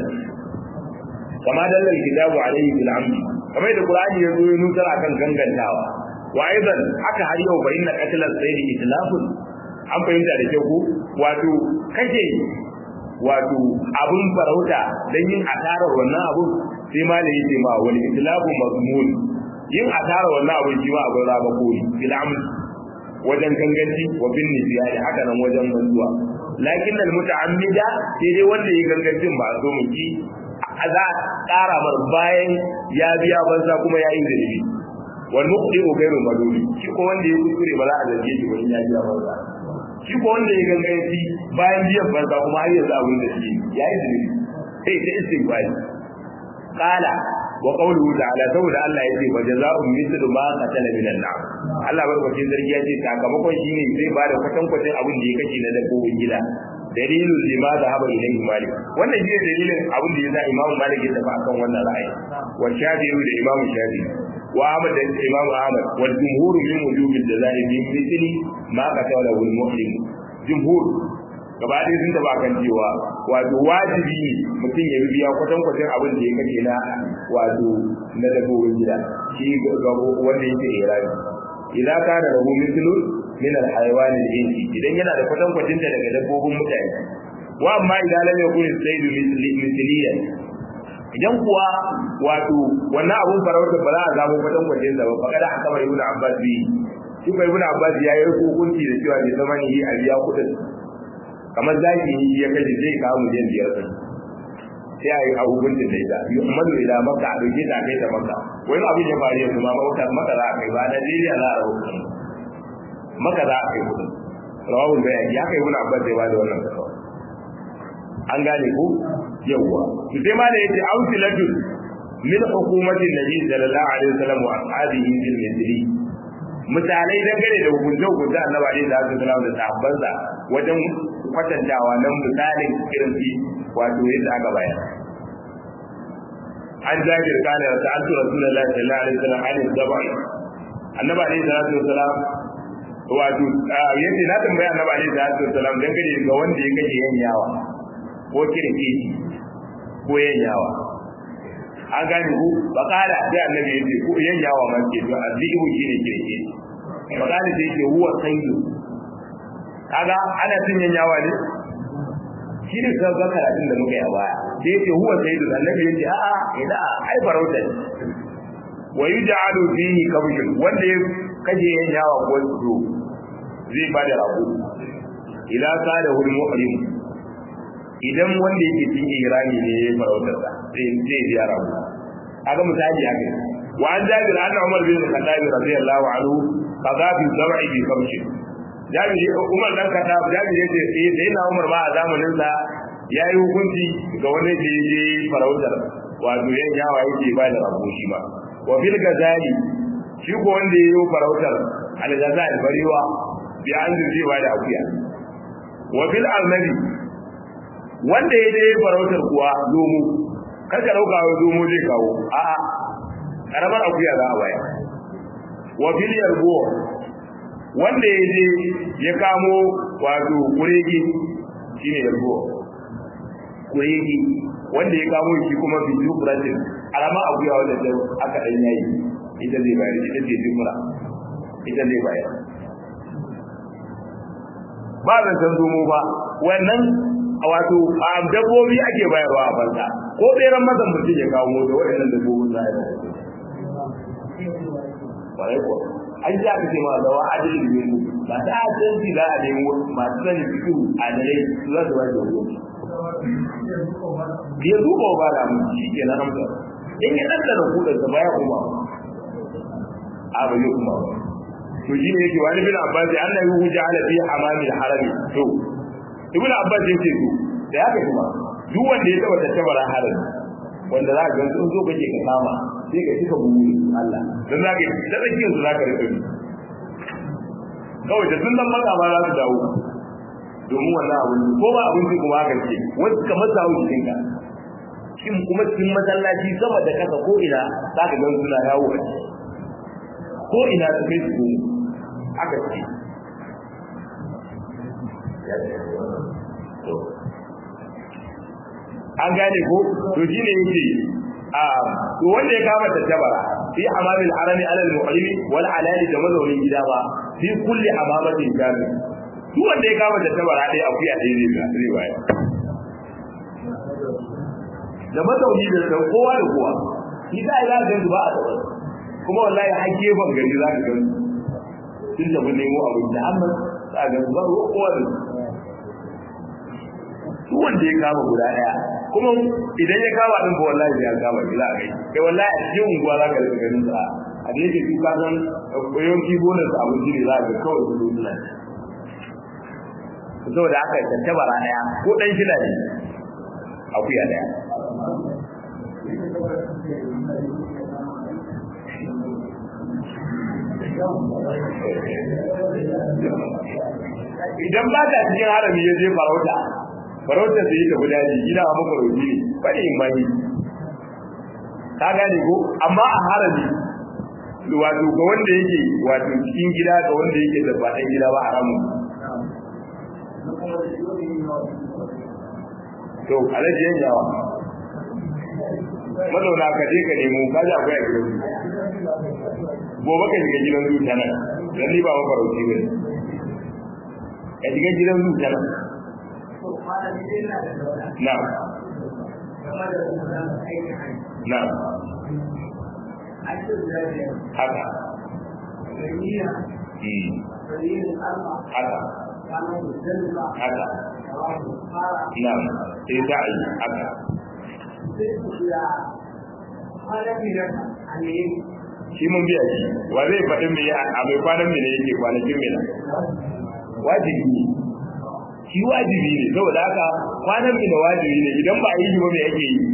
kama dallal kitabu alaihi bil amdi kamar da Qur'ani ya zo ya nutar akan gangantawa wa aidan haka har yau bayin na qatlan sayyidi itlafun an fahimta da kyau ko wato kake wato abun farauta dan yin asarar wannan abun sai ma da yake ma wal itlafu mazmun yin asarar wannan abun shi ma abun raba kori bil amdi wajen ganganci wa bin nisiyani haka nan wajen manzuwa lakin al muta'ammida sai dai wanda ya gangancin ba so mu ki za a ƙara mar bayan ya biya banza kuma ya yi zunubi wal muqdiru ghayru maduni shi ko wanda ya kuskure ba za a zarge shi ba in ya biya banza shi ko wanda ya ganganci bayan biyan banza kuma har yanzu abin da shi ya yi zunubi sai ta istighfari qala wa qawluhu ta'ala saboda Allah yace wa jazaa'un mithlu ma qatala min an-nar Allah barkatun zargi ya ce sakamakon shine zai ba da kwatan kwatan abin da ya kace na dabbobin gida dalilin lima da haba ilayhi malik wannan shine dalilin abin da yasa Imam Malik ya tafi akan wannan ra'ayi wa Shafi'i da Imam Shafi'i wa Ahmad da Imam Ahmad wa jumhur min wujub al-jazaa'i bi mithli ma qatala al-muhrim jumhur gaba ɗaya sun taba kan cewa wato wajibi ne mutum ya biya kwatan kwatan abin da ya kace na wato na dabbobin gida shi wanda yake irani idan ka da rabu mislun min al-hayawan al-insi idan yana da kwatan kwatin da daga dabbobin mutane wa amma idan lam yakun sayyidu misliyan idan kuwa wato wannan abun farauta ba za a samu kwatan kwatin sa ba fa kada aka bai ibn abbas bi shi bai ibn abbas ya yi hukunci da cewa bai zama ne a biya kudin kamar zaki ya kaje zai kawo miliyan biyar sai a yi a hukuncin da ita yi umaru ila maka a ɗauke ta kai ta maka wani abin ya faru yanzu ma maka maka za a kai ba Najeriya za a rahoton maka za a kai kudin rawahul bayani ya kai wani abbas zai ba da wannan kasawa an gane ko yawwa to sai ma da yace ausilatun min hukumatin nabi sallallahu alaihi wasallam wa ashabihi fil mithli misalai dangane da hukunce hukunce annabi alaihi wasallam da sahabbansa wajen kwatantawa nan misalin irin fi wato yadda aka bayar an jabir kana da sa'altu rasulullahi sallallahu alaihi wasallam an zabai annabi alaihi salatu wasallam wato yace na tambaya annabi alaihi salatu wasallam dangane ga wanda ya kaje yanyawa ko kirki ko yanyawa an gane ku bakala sai annabi yace ko yanyawa ma ke to azibu shine kirki bakala sai yace huwa sayyidu kaga ana cin yanyawa ne shi ne ka ga karatun da muka yi a baya sai yace huwa sayyidu annabi yace a'a ida ai farauta ne wa yuj'alu fihi kabshun wanda ya kaje yanyawa ko su zai bada rago ila kada hul muhrim idan wanda yake cikin irani ne ya farautar sa sai zai biya rago kaga misali haka wa an jabir anna umar bin khattab radiyallahu anhu qada fi zar'i bi kabshin jabiri umar dan kata jabiri yace sai sai na umar ba a zamanin sa yayi hukunci ga wani da yaje farautar wato yan yawa yake ba da rabo shi ba wa fil gazali shi ko wanda yayi farautar al gazali barewa bi an zai ba da akuya wa fil arnabi wanda ya je farautar kuwa zomo kada dauka wa zomo zai kawo a'a karamar akuya za a baya wa fil yarbo wanda ya je ya kamo wato kuregi shine yarbo kuregi wanda ya kamo shi kuma bi jufratin alama akuya wanda ta aka dan yayi ita zai bayar ita ce jufra ita zai bayar ba zan san zomo ba wannan wato a dabbobi ake bayarwa a banza ko tseren mazan mutum ya kawo da waɗannan dabbobin za a yi kwarai ko an ji aka ce ma da wa adalin ne mu ba ta adalci za a nemo masu sani fito a dare su za su ba da wani ya duba ba da mu shi ke na amsa in ya ɗan da kudin sa baya kuma a ba zai kuma ba to shi ne yake wani bin abbas ya annabi hu ja'ala fi hamamil harami to ibn abbas yake to da ya kuma duk wanda ya taba tattabara harami wanda za ka ga sun zo kake ka kama sai ka cika bugu Allah dan za ka da tsakiyar su za ka rika bi kawai da sun dan maka ba za su dawo domin wannan abu ko ba abinci kuma haka ce wani kamar sa hau jikin ka shin kuma cikin masallaci sama da kasa ko ina za ka gan suna yawo a ciki ko ina su kai su aka ce an gane ko to shine yake a to wanda ya kama tattabara fi amamil harami alal mu'allimi wal alali da mazaunin gida ba fi kulli amamatin jami duk wanda ya kama tattabara dai akuya dai zai zai baya da mazauni da da kowa da kowa shi da ya ga ba a tsaro kuma wallahi har gefen gari za ka ga tun da mun nemo abin da amma za ga ba kowa da duk wanda ya kama guda daya kuma idan ya kama din ba wallahi ya kama shi za a kai kai wallahi a cikin unguwa za ka rika ganin sa a da yake shi kasan yawanci bonus abinci ne za ka kawai su zuwa nan saboda haka ya tantabara daya ko dan shida ne akuya daya idan ba ka cikin harami ya je farauta farauta sai ta guda ji gida a maka roji ne bane in bani ka gane ko amma a harami wato ga wanda yake wato cikin gida ga wanda yake da ba dan gida ba haramun to alaji yan yawa mazauna ka je ka nemo ka ji akwai a gidan gobe ka shiga gidan zuciya nan dan ni ba mafarauci bane ka shiga gidan zuciya nan Na'am. Na'am. Haka. Hmm. Haka. Haka. Na'am. Sai za a yi haka. Shi mun biya shi, wa zai faɗin me a mai kwanan me ne yake kwanakin me na? Wajibi ne. shi wajibi ne saboda haka kwanan da wajibi ne idan ba a yi ba me yake yi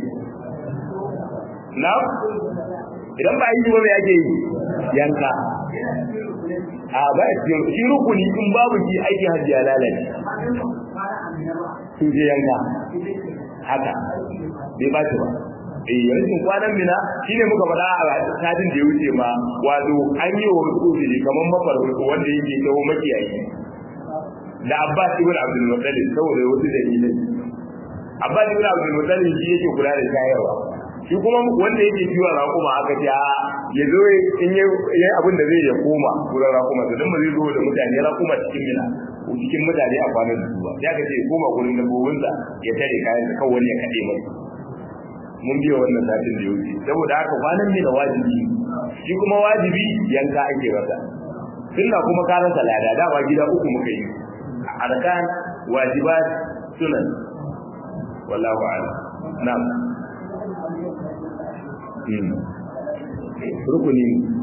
na idan ba a yi ba me yake yi yanka a ba shi rukuni in babu shi aiki hajji ya lalace sun je yanka haka bai ba shi ba eh yanzu kwanan mina shine muka faɗa a satin da ya wuce ma wato an yi wa wasu kamar mafarko wanda yake kawo makiyayi da Abbas ibn Abdul Muttalib saboda wasu dalilai Abbas ibn Abdul Muttalib shi yake kula da shayarwa shi kuma wanda yake kiwon raƙuma aka ce ya zo in yi abin da zai ya koma wurin raƙuma to dan ba zai zo da mutane raƙuma cikin mina ko cikin mutane a kwanan da su ba ya ka ce ya koma gurin dabbobinsa ya tare kayan da kawai wani ya kaɗe mai mun biya wannan satin da ya wuce saboda haka kwanan mina wajibi shi kuma wajibi yanka ake masa sunna kuma karan salada dama gida uku muka yi arkan wajibat sunan wallahu a'lam na'am hmm rukuni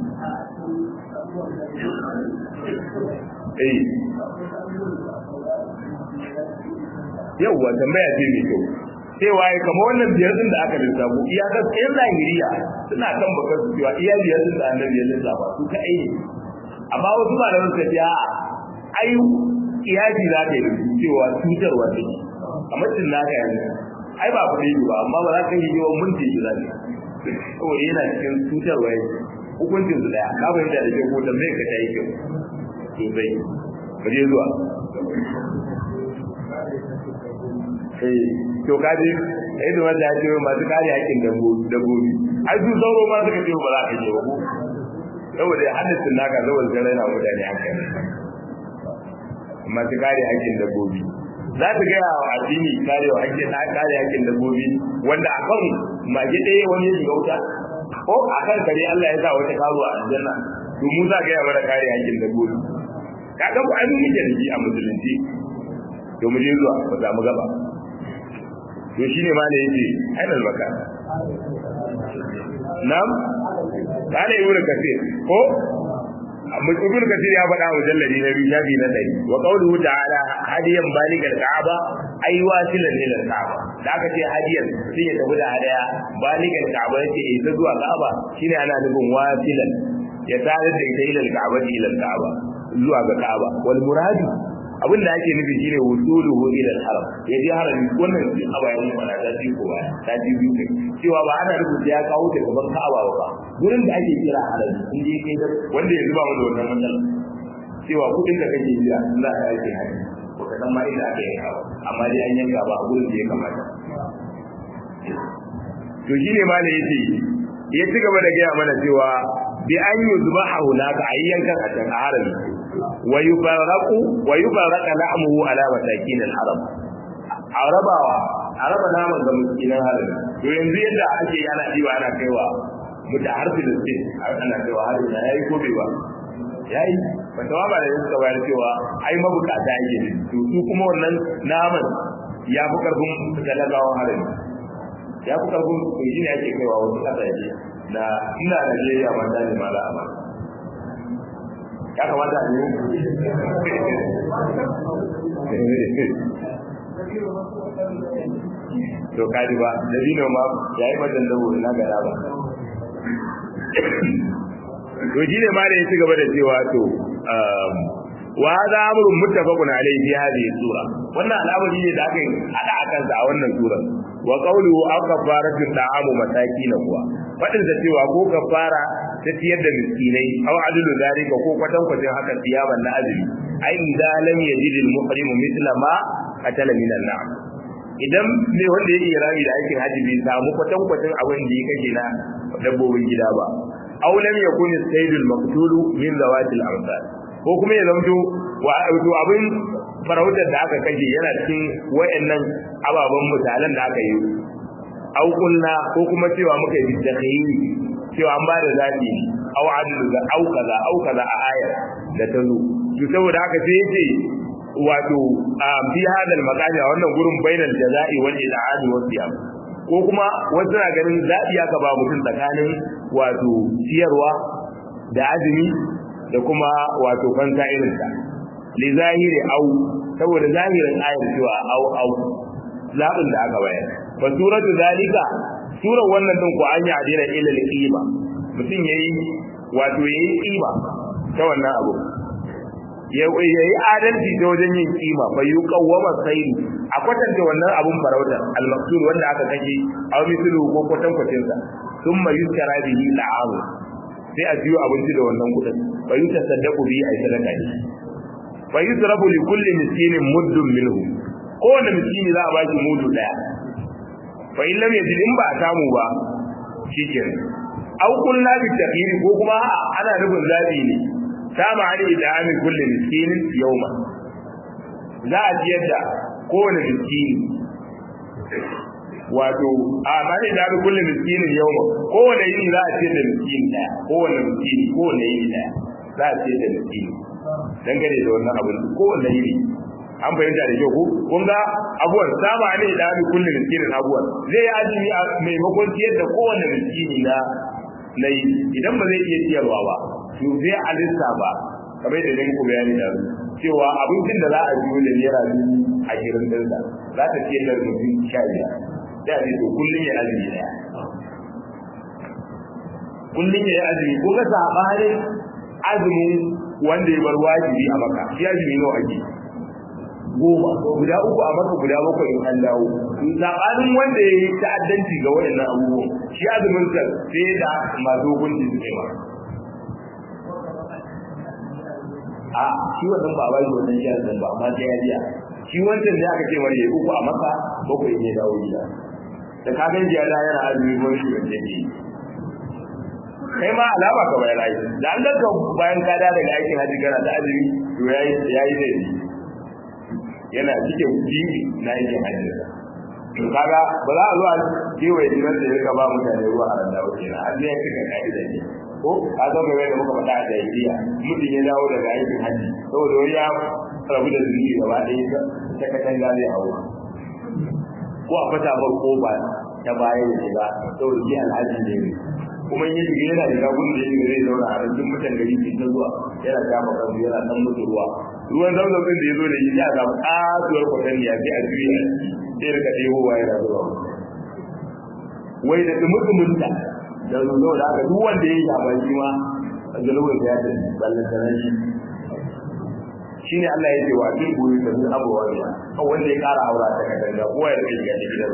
eh yawwa tambaya ce mai kyau cewa ya kama wannan biyar din da aka lissafo iya ga tsayin zahiriya suna kan bakar su cewa iya biyar din da annabi ya lissafa su ka ne amma wasu malaman suka ce a'a ai iyadi za ta yi cewa cutarwa ne kamar cin naka yanzu ai ba ku yi ba amma ba za ka yi yawan mun ce za ne saboda yana cikin cutarwa ne hukuncin su daya ka fahimta da kyau ko da mai ka ta yi kyau sosai ka je zuwa eh to kaje eh da wanda ya ce masu kare hakkin dabbobi ai su sauro ma suka ce ba za ka je ba ko saboda hadisin naka saboda sai raina mutane hankali masu kare hakkin dabbobi za su gaya wa addini kare wa hakkin kare hakkin dabbobi wanda akan mage ɗaya wani ya shiga wuta ko akan kare Allah ya sa wata karuwa a aljanna to mu za gaya mana kare hakkin dabbobi ka ga ku an yi da a musulunci to mu je zuwa ba za mu gaba to shine ma ne yace ainal maka nam kana ibnu kasir ko ibnu kasir ya faɗa wa jalladi na biyu shafi na ɗari wa qawluhu ta'ala hadiyan baligal ka'aba ay wasilan ila ka'aba da aka ce hadiyan sai ya tafi da hadaya baligal ka'aba yace eh ta zuwa ka'aba shine ana nufin wasilan ya tare da ita ila ka'aba ila ka'aba zuwa ga ka'aba wal muradu abin da ake nufi shine wusuluhu ila al-haram ya je harami wannan a bayan mana ta ji ko baya ta ji biyu kai cewa ba ana rubuta ya kawo ta gaban Ka'aba ba gurin da ake kira harami in je kai da wanda ya zuba mu da wannan matsala cewa kudin da kake jira Allah ya yi haji ko ka san ma inda aka yi kawo amma dai an yanka ba a gurin da ya kamata to shine ma ne yace ya ci gaba da gaya mana cewa bi an yuzbaha hunaka ayyankan a can harami ويفرق ويفرق لحمه على مساكين الحرم arabawa araba naman ga miskinan harin to yanzu yadda ake ana diwa ana kaiwa muta har filistin ana kaiwa harin na yayi ko bai ba yayi wata ba da suka bayar cewa ai mabukata yake ne to su kuma wannan naman ya fi karfin talagawan harin ya fi karfin to shi ne ake kaiwa wasu kasashe na ina Najeriya ma da ne mala amma ya kamata a yi to kaji ba da dino ma ya yi madan da na gada ba to shi ne ma da ya ci gaba da cewa to wa hada amrun muttafaqun alayhi fi hadhihi sura wannan al'amari ne da aka yi hada akan sa a wannan sura wa qawluhu aw kafaratu ta'amu masakin kuwa fadin da cewa ko kafara ta ciyar da miskinai aw adlu zalika ko kwatan kwatin haka siyaban na azumi ai idan lam yajid al muhrim mithla ma qatala min al na'am idan ne wanda ya iya rami da aikin haji bai samu kwatan kwatin abin da ya kashe na dabbobin gida ba aw lam yakun saydul maqtulu min zawatil amsal ko kuma ya zamto wato abin farautar da aka kashe yana cikin wayannan ababen misalan da aka yi au kunna ko kuma cewa muka yi takhayyi cewa an bada zabi au adlu ga au kaza au kaza a ayar da ta zo to saboda haka sai yace wato a bi hadal maqami a wannan gurin bainal jaza'i wal il'ani was siyam ko kuma wasu na ganin zabi aka ba mutum tsakanin wato ciyarwa da azumi da kuma wato fanta irin ta li zahiri au saboda zahirin ayar cewa au au zabin da aka bayar fa suratu zalika surar wannan din ko an yi adina ila al-qima mutum yayi wato yayi qima ta wannan abu yayi adalci ta wajen yin kima fa yuqawwama sayri a kwatanta wannan abun farautar al-maqsud wanda aka kashe aw mithlu ko kwatan kwatin sa thumma yuskara bihi la'am sai a siyo abinci da wannan kudin fa yutasaddaqu bihi ay sadaka ne fa yusrafu li kulli miskinin muddun minhu kowane miskini za a ba shi mudu daya fa in lam yajid in ba a samu ba shikenan aw kullu bi taqir ko kuma ana nufin zabi ne sama an idami kulli miskinin yawma za a ciyar da kowane miskini wato a mani da bi kulli miskinin yawma kowane yini za a ciyar da miskini daya kowane miskini kowane yini daya za a ciyar da miskini dangane da wannan abin kowane yini an fahimta da kyau ko kun ga abuwan sama ne da bi kulli miskinin abuwan zai yi azumi a maimakon ciyar da kowane miskini na na yi idan ba zai iya ciyarwa ba to sai a lissafa kamar da nake bayani da cewa abincin da za a biyo da naira dubu ashirin din sa za ta ciyar da mutum sha biyar da ne to kullum ya azumi daya kullum ya azumi ko ga sabanin azumin wanda ya bar wajibi a maka shi azumi nawa ake goma guda uku a maka guda bakwai in an dawo sabanin wanda ya yi ta'addanci ga wayannan abubuwan shi azumin sa sai da masu hukunci su kai ma a shi wannan ba ba shi wannan shi azumin ba amma sai ya biya shi wancan da aka ce mara ya uku a maka bakwai ne dawo gida da ka gan jiya da yana azumi ko shi wanda ke kai ma alama ka bayan ayi da an ganka bayan ka da daga aikin haji kana da azumi to yayi yayi ne yana cikin jibi na aikin haji to kaga ba za a zo a kewaye jiran da ya ba mutane ruwa a randa wuce na an ya cika ka'ida ne ko ka zo game da muka faɗa a jahiliya mutum ya dawo daga aikin haji saboda wani ya rabu da zunubi gaba ɗaya ta katanga zai hawo ko a fata bar koba ta baya ya shiga saboda shi alhaji ne kuma yin shiga yana shiga gudun da ya shiga zai zauna a rankin mutan gari ke ta zuwa yana shafa kansu yana dan mutu ruwa ruwan zauzau din da ya zo da shi ya samu kasuwar kwatanniya sai a juya sai rika ɗebowa yana zuwa wai da dumudumunta da zuwa da aka duk wanda ya yi shafa shi ma a zalubin da ya tafi ballan sanar shi shi ne Allah ya ce wa kin goyi da sun abuwa ne kan wanda ya kara aura ta katanga kowa ya rike shiga gidan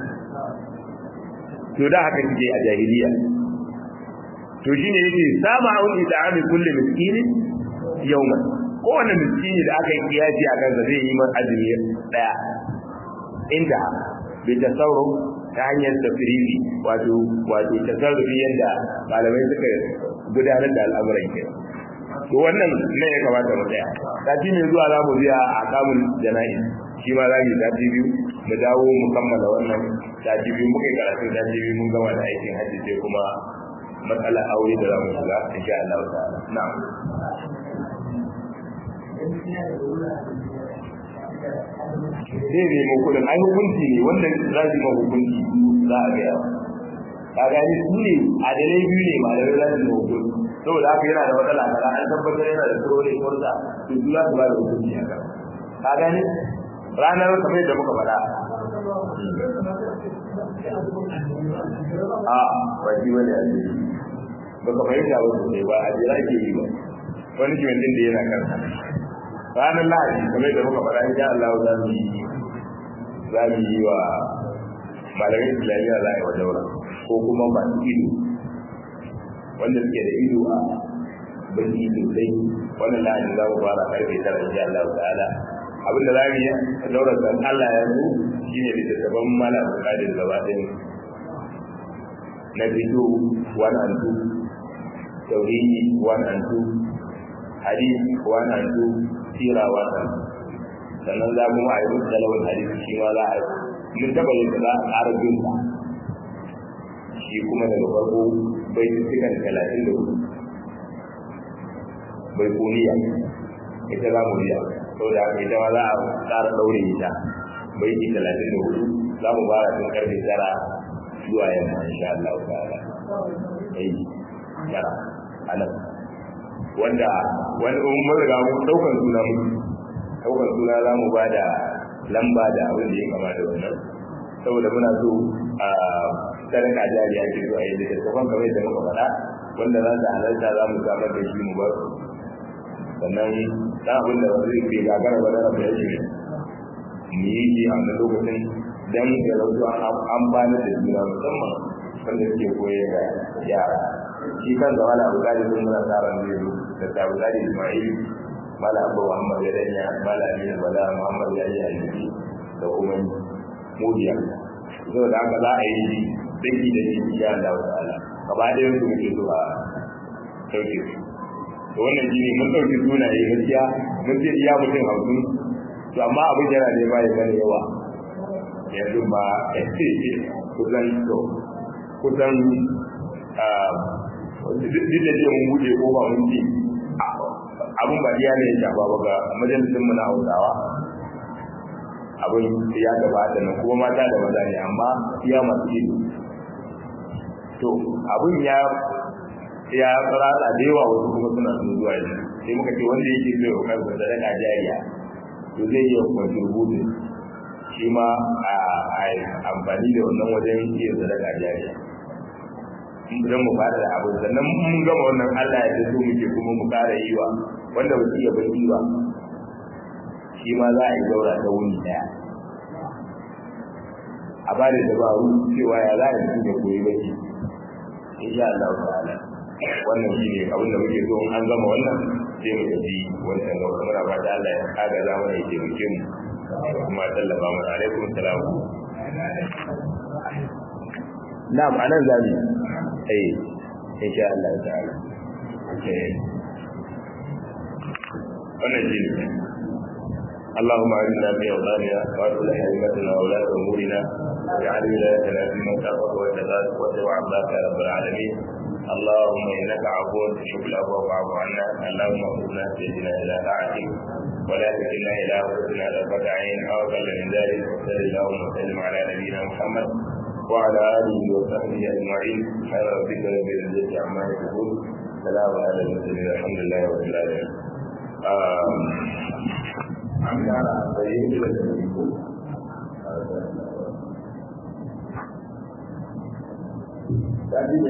to da haka kike a jahiliya to shine yake sama un ita'ami kulli miskini yawman kowane miskini da aka yi kiyaci a kansa zai yi man azumi daya inda bai tasarru ta hanyar tafsiri wato wato tasarrufi yadda malamai suka gudanar da al'amuran kenan to wannan ne ya kamata mu tsaya sati mai zuwa za mu biya a kamun jana'i shi ma za mu yi sati biyu mu dawo mu kammala wannan sati biyu muka yi karatun sati biyu mun gama da aikin hajji sai kuma matsala aure da za mu shiga insha Allah ta'ala na'am zai nemo kudin ai hukunci ne wannan za su ma hukunci za a gaya ka gani su ne adalai biyu ne malamai za su ma hukunci saboda haka yana da matsala kaza an tabbatar yana da tsoro ne kurza to su za su ba da hukunci a kan ka gani ranar kamar yadda muka faɗa a ba shi wani a ce ba ka fahimta ba sosai ba a jira ke yi ba wani kiwon din da yana kansa ranar lahadi kamar yadda muka faɗa insha Allah za mu yi za mu yi wa malamai islamiyya za a yi wa daura ko kuma masu ido wanda suke da ido a baki sosai wannan lahadi za mu fara karfe tara insha Allah ta'ala abinda za mu yi a daura san Allah ya zo shine littattafan malam bukadir gaba ɗaya na fito one and two tauhidi one and two hadith one and two sira one and sannan za mu a yi musu talabin hadisi shi ma za a mun taɓa yin da za a ƙara bin shi kuma daga farko bai cikin talatin da hudu bai kuniya ita za mu biya sau da haka ita ma za a ƙara ɗaure ita bai ci talatin da hudu za mu fara tun karfe tara zuwa yamma insha Allah ta'ala ai tara anan wanda wani mun riga mu daukan suna mu daukan suna za mu bada lamba da abin da ya kamata wannan saboda muna so a sadaka jariya ce zuwa yi da tafan kamar da muka faɗa wanda za su halarta za mu samar da shi mu bar sannan dan abin da zai ke gagara ba da rabu ya shi mu yi shi a wannan lokacin dan ya rautu an amfani da juna musamman wanda suke koyar da yara shi kan zama da abu gadi sun muna tsara zai zo da ta abu gadi ismail mala abu muhammad ya danya mala aminu bala muhammad ya yi alibi da kuma mudiya so da haka za a yi daki da shi ya Allah ta'ala gaba ɗayan su muke so a sauke su to wannan shi ne mun ɗauki sunaye gaskiya mun ce iya mutum hamsin to amma abin yana ne ba ya mana yawa yanzu ba kusan to kusan duk da ce mun buɗe ko ba mun ci abin ba iya ne ya shafa ba ga majalisun mu na hausawa abin ya gabata nan kuma mata da maza ne amma iya masu ido to abin ya ya ratsa da yawa wasu kuma suna sun zuwa yanzu sai muka ce wanda yake zai wa kansa sadaka jariya to zai iya contribute shi ma a a amfani da wannan wajen iya sadaka jariya idan mu fara da abu sannan mun gama wannan Allah ya so muke kuma mu kara yi wa wanda ba su iya baki ba shi ma za a yi daura ta wuni daya a ba da dabaru cewa ya za a yi da koyi baki insha Allah ta'ala wannan shi ne abin da muke so an gama wannan sai mu tafi wancan gaba muna fata Allah ya kaga za mu ya taimake mu kuma tallafa mu alaikum salam na'am anan zamu eh insha Allah ta'ala eh wannan shi ne اللهم اعنا في اوطاننا واصلح ائمتنا وولاة امورنا واجعل ولايتنا في من خافك واتقاك واتبع عباك يا رب العالمين اللهم انك عفو تحب العفو فاعف عنا اللهم اغفرنا سيدنا الى طاعتك ولا تكلنا الى انفسنا طرفة عين او اقل من ذلك وصل اللهم وسلم على نبينا محمد وعلى اله وصحبه اجمعين سبحان ربك رب العزه عما يصفون سلام على المرسلين الحمد لله رب العالمين an gyara a tsaye da ko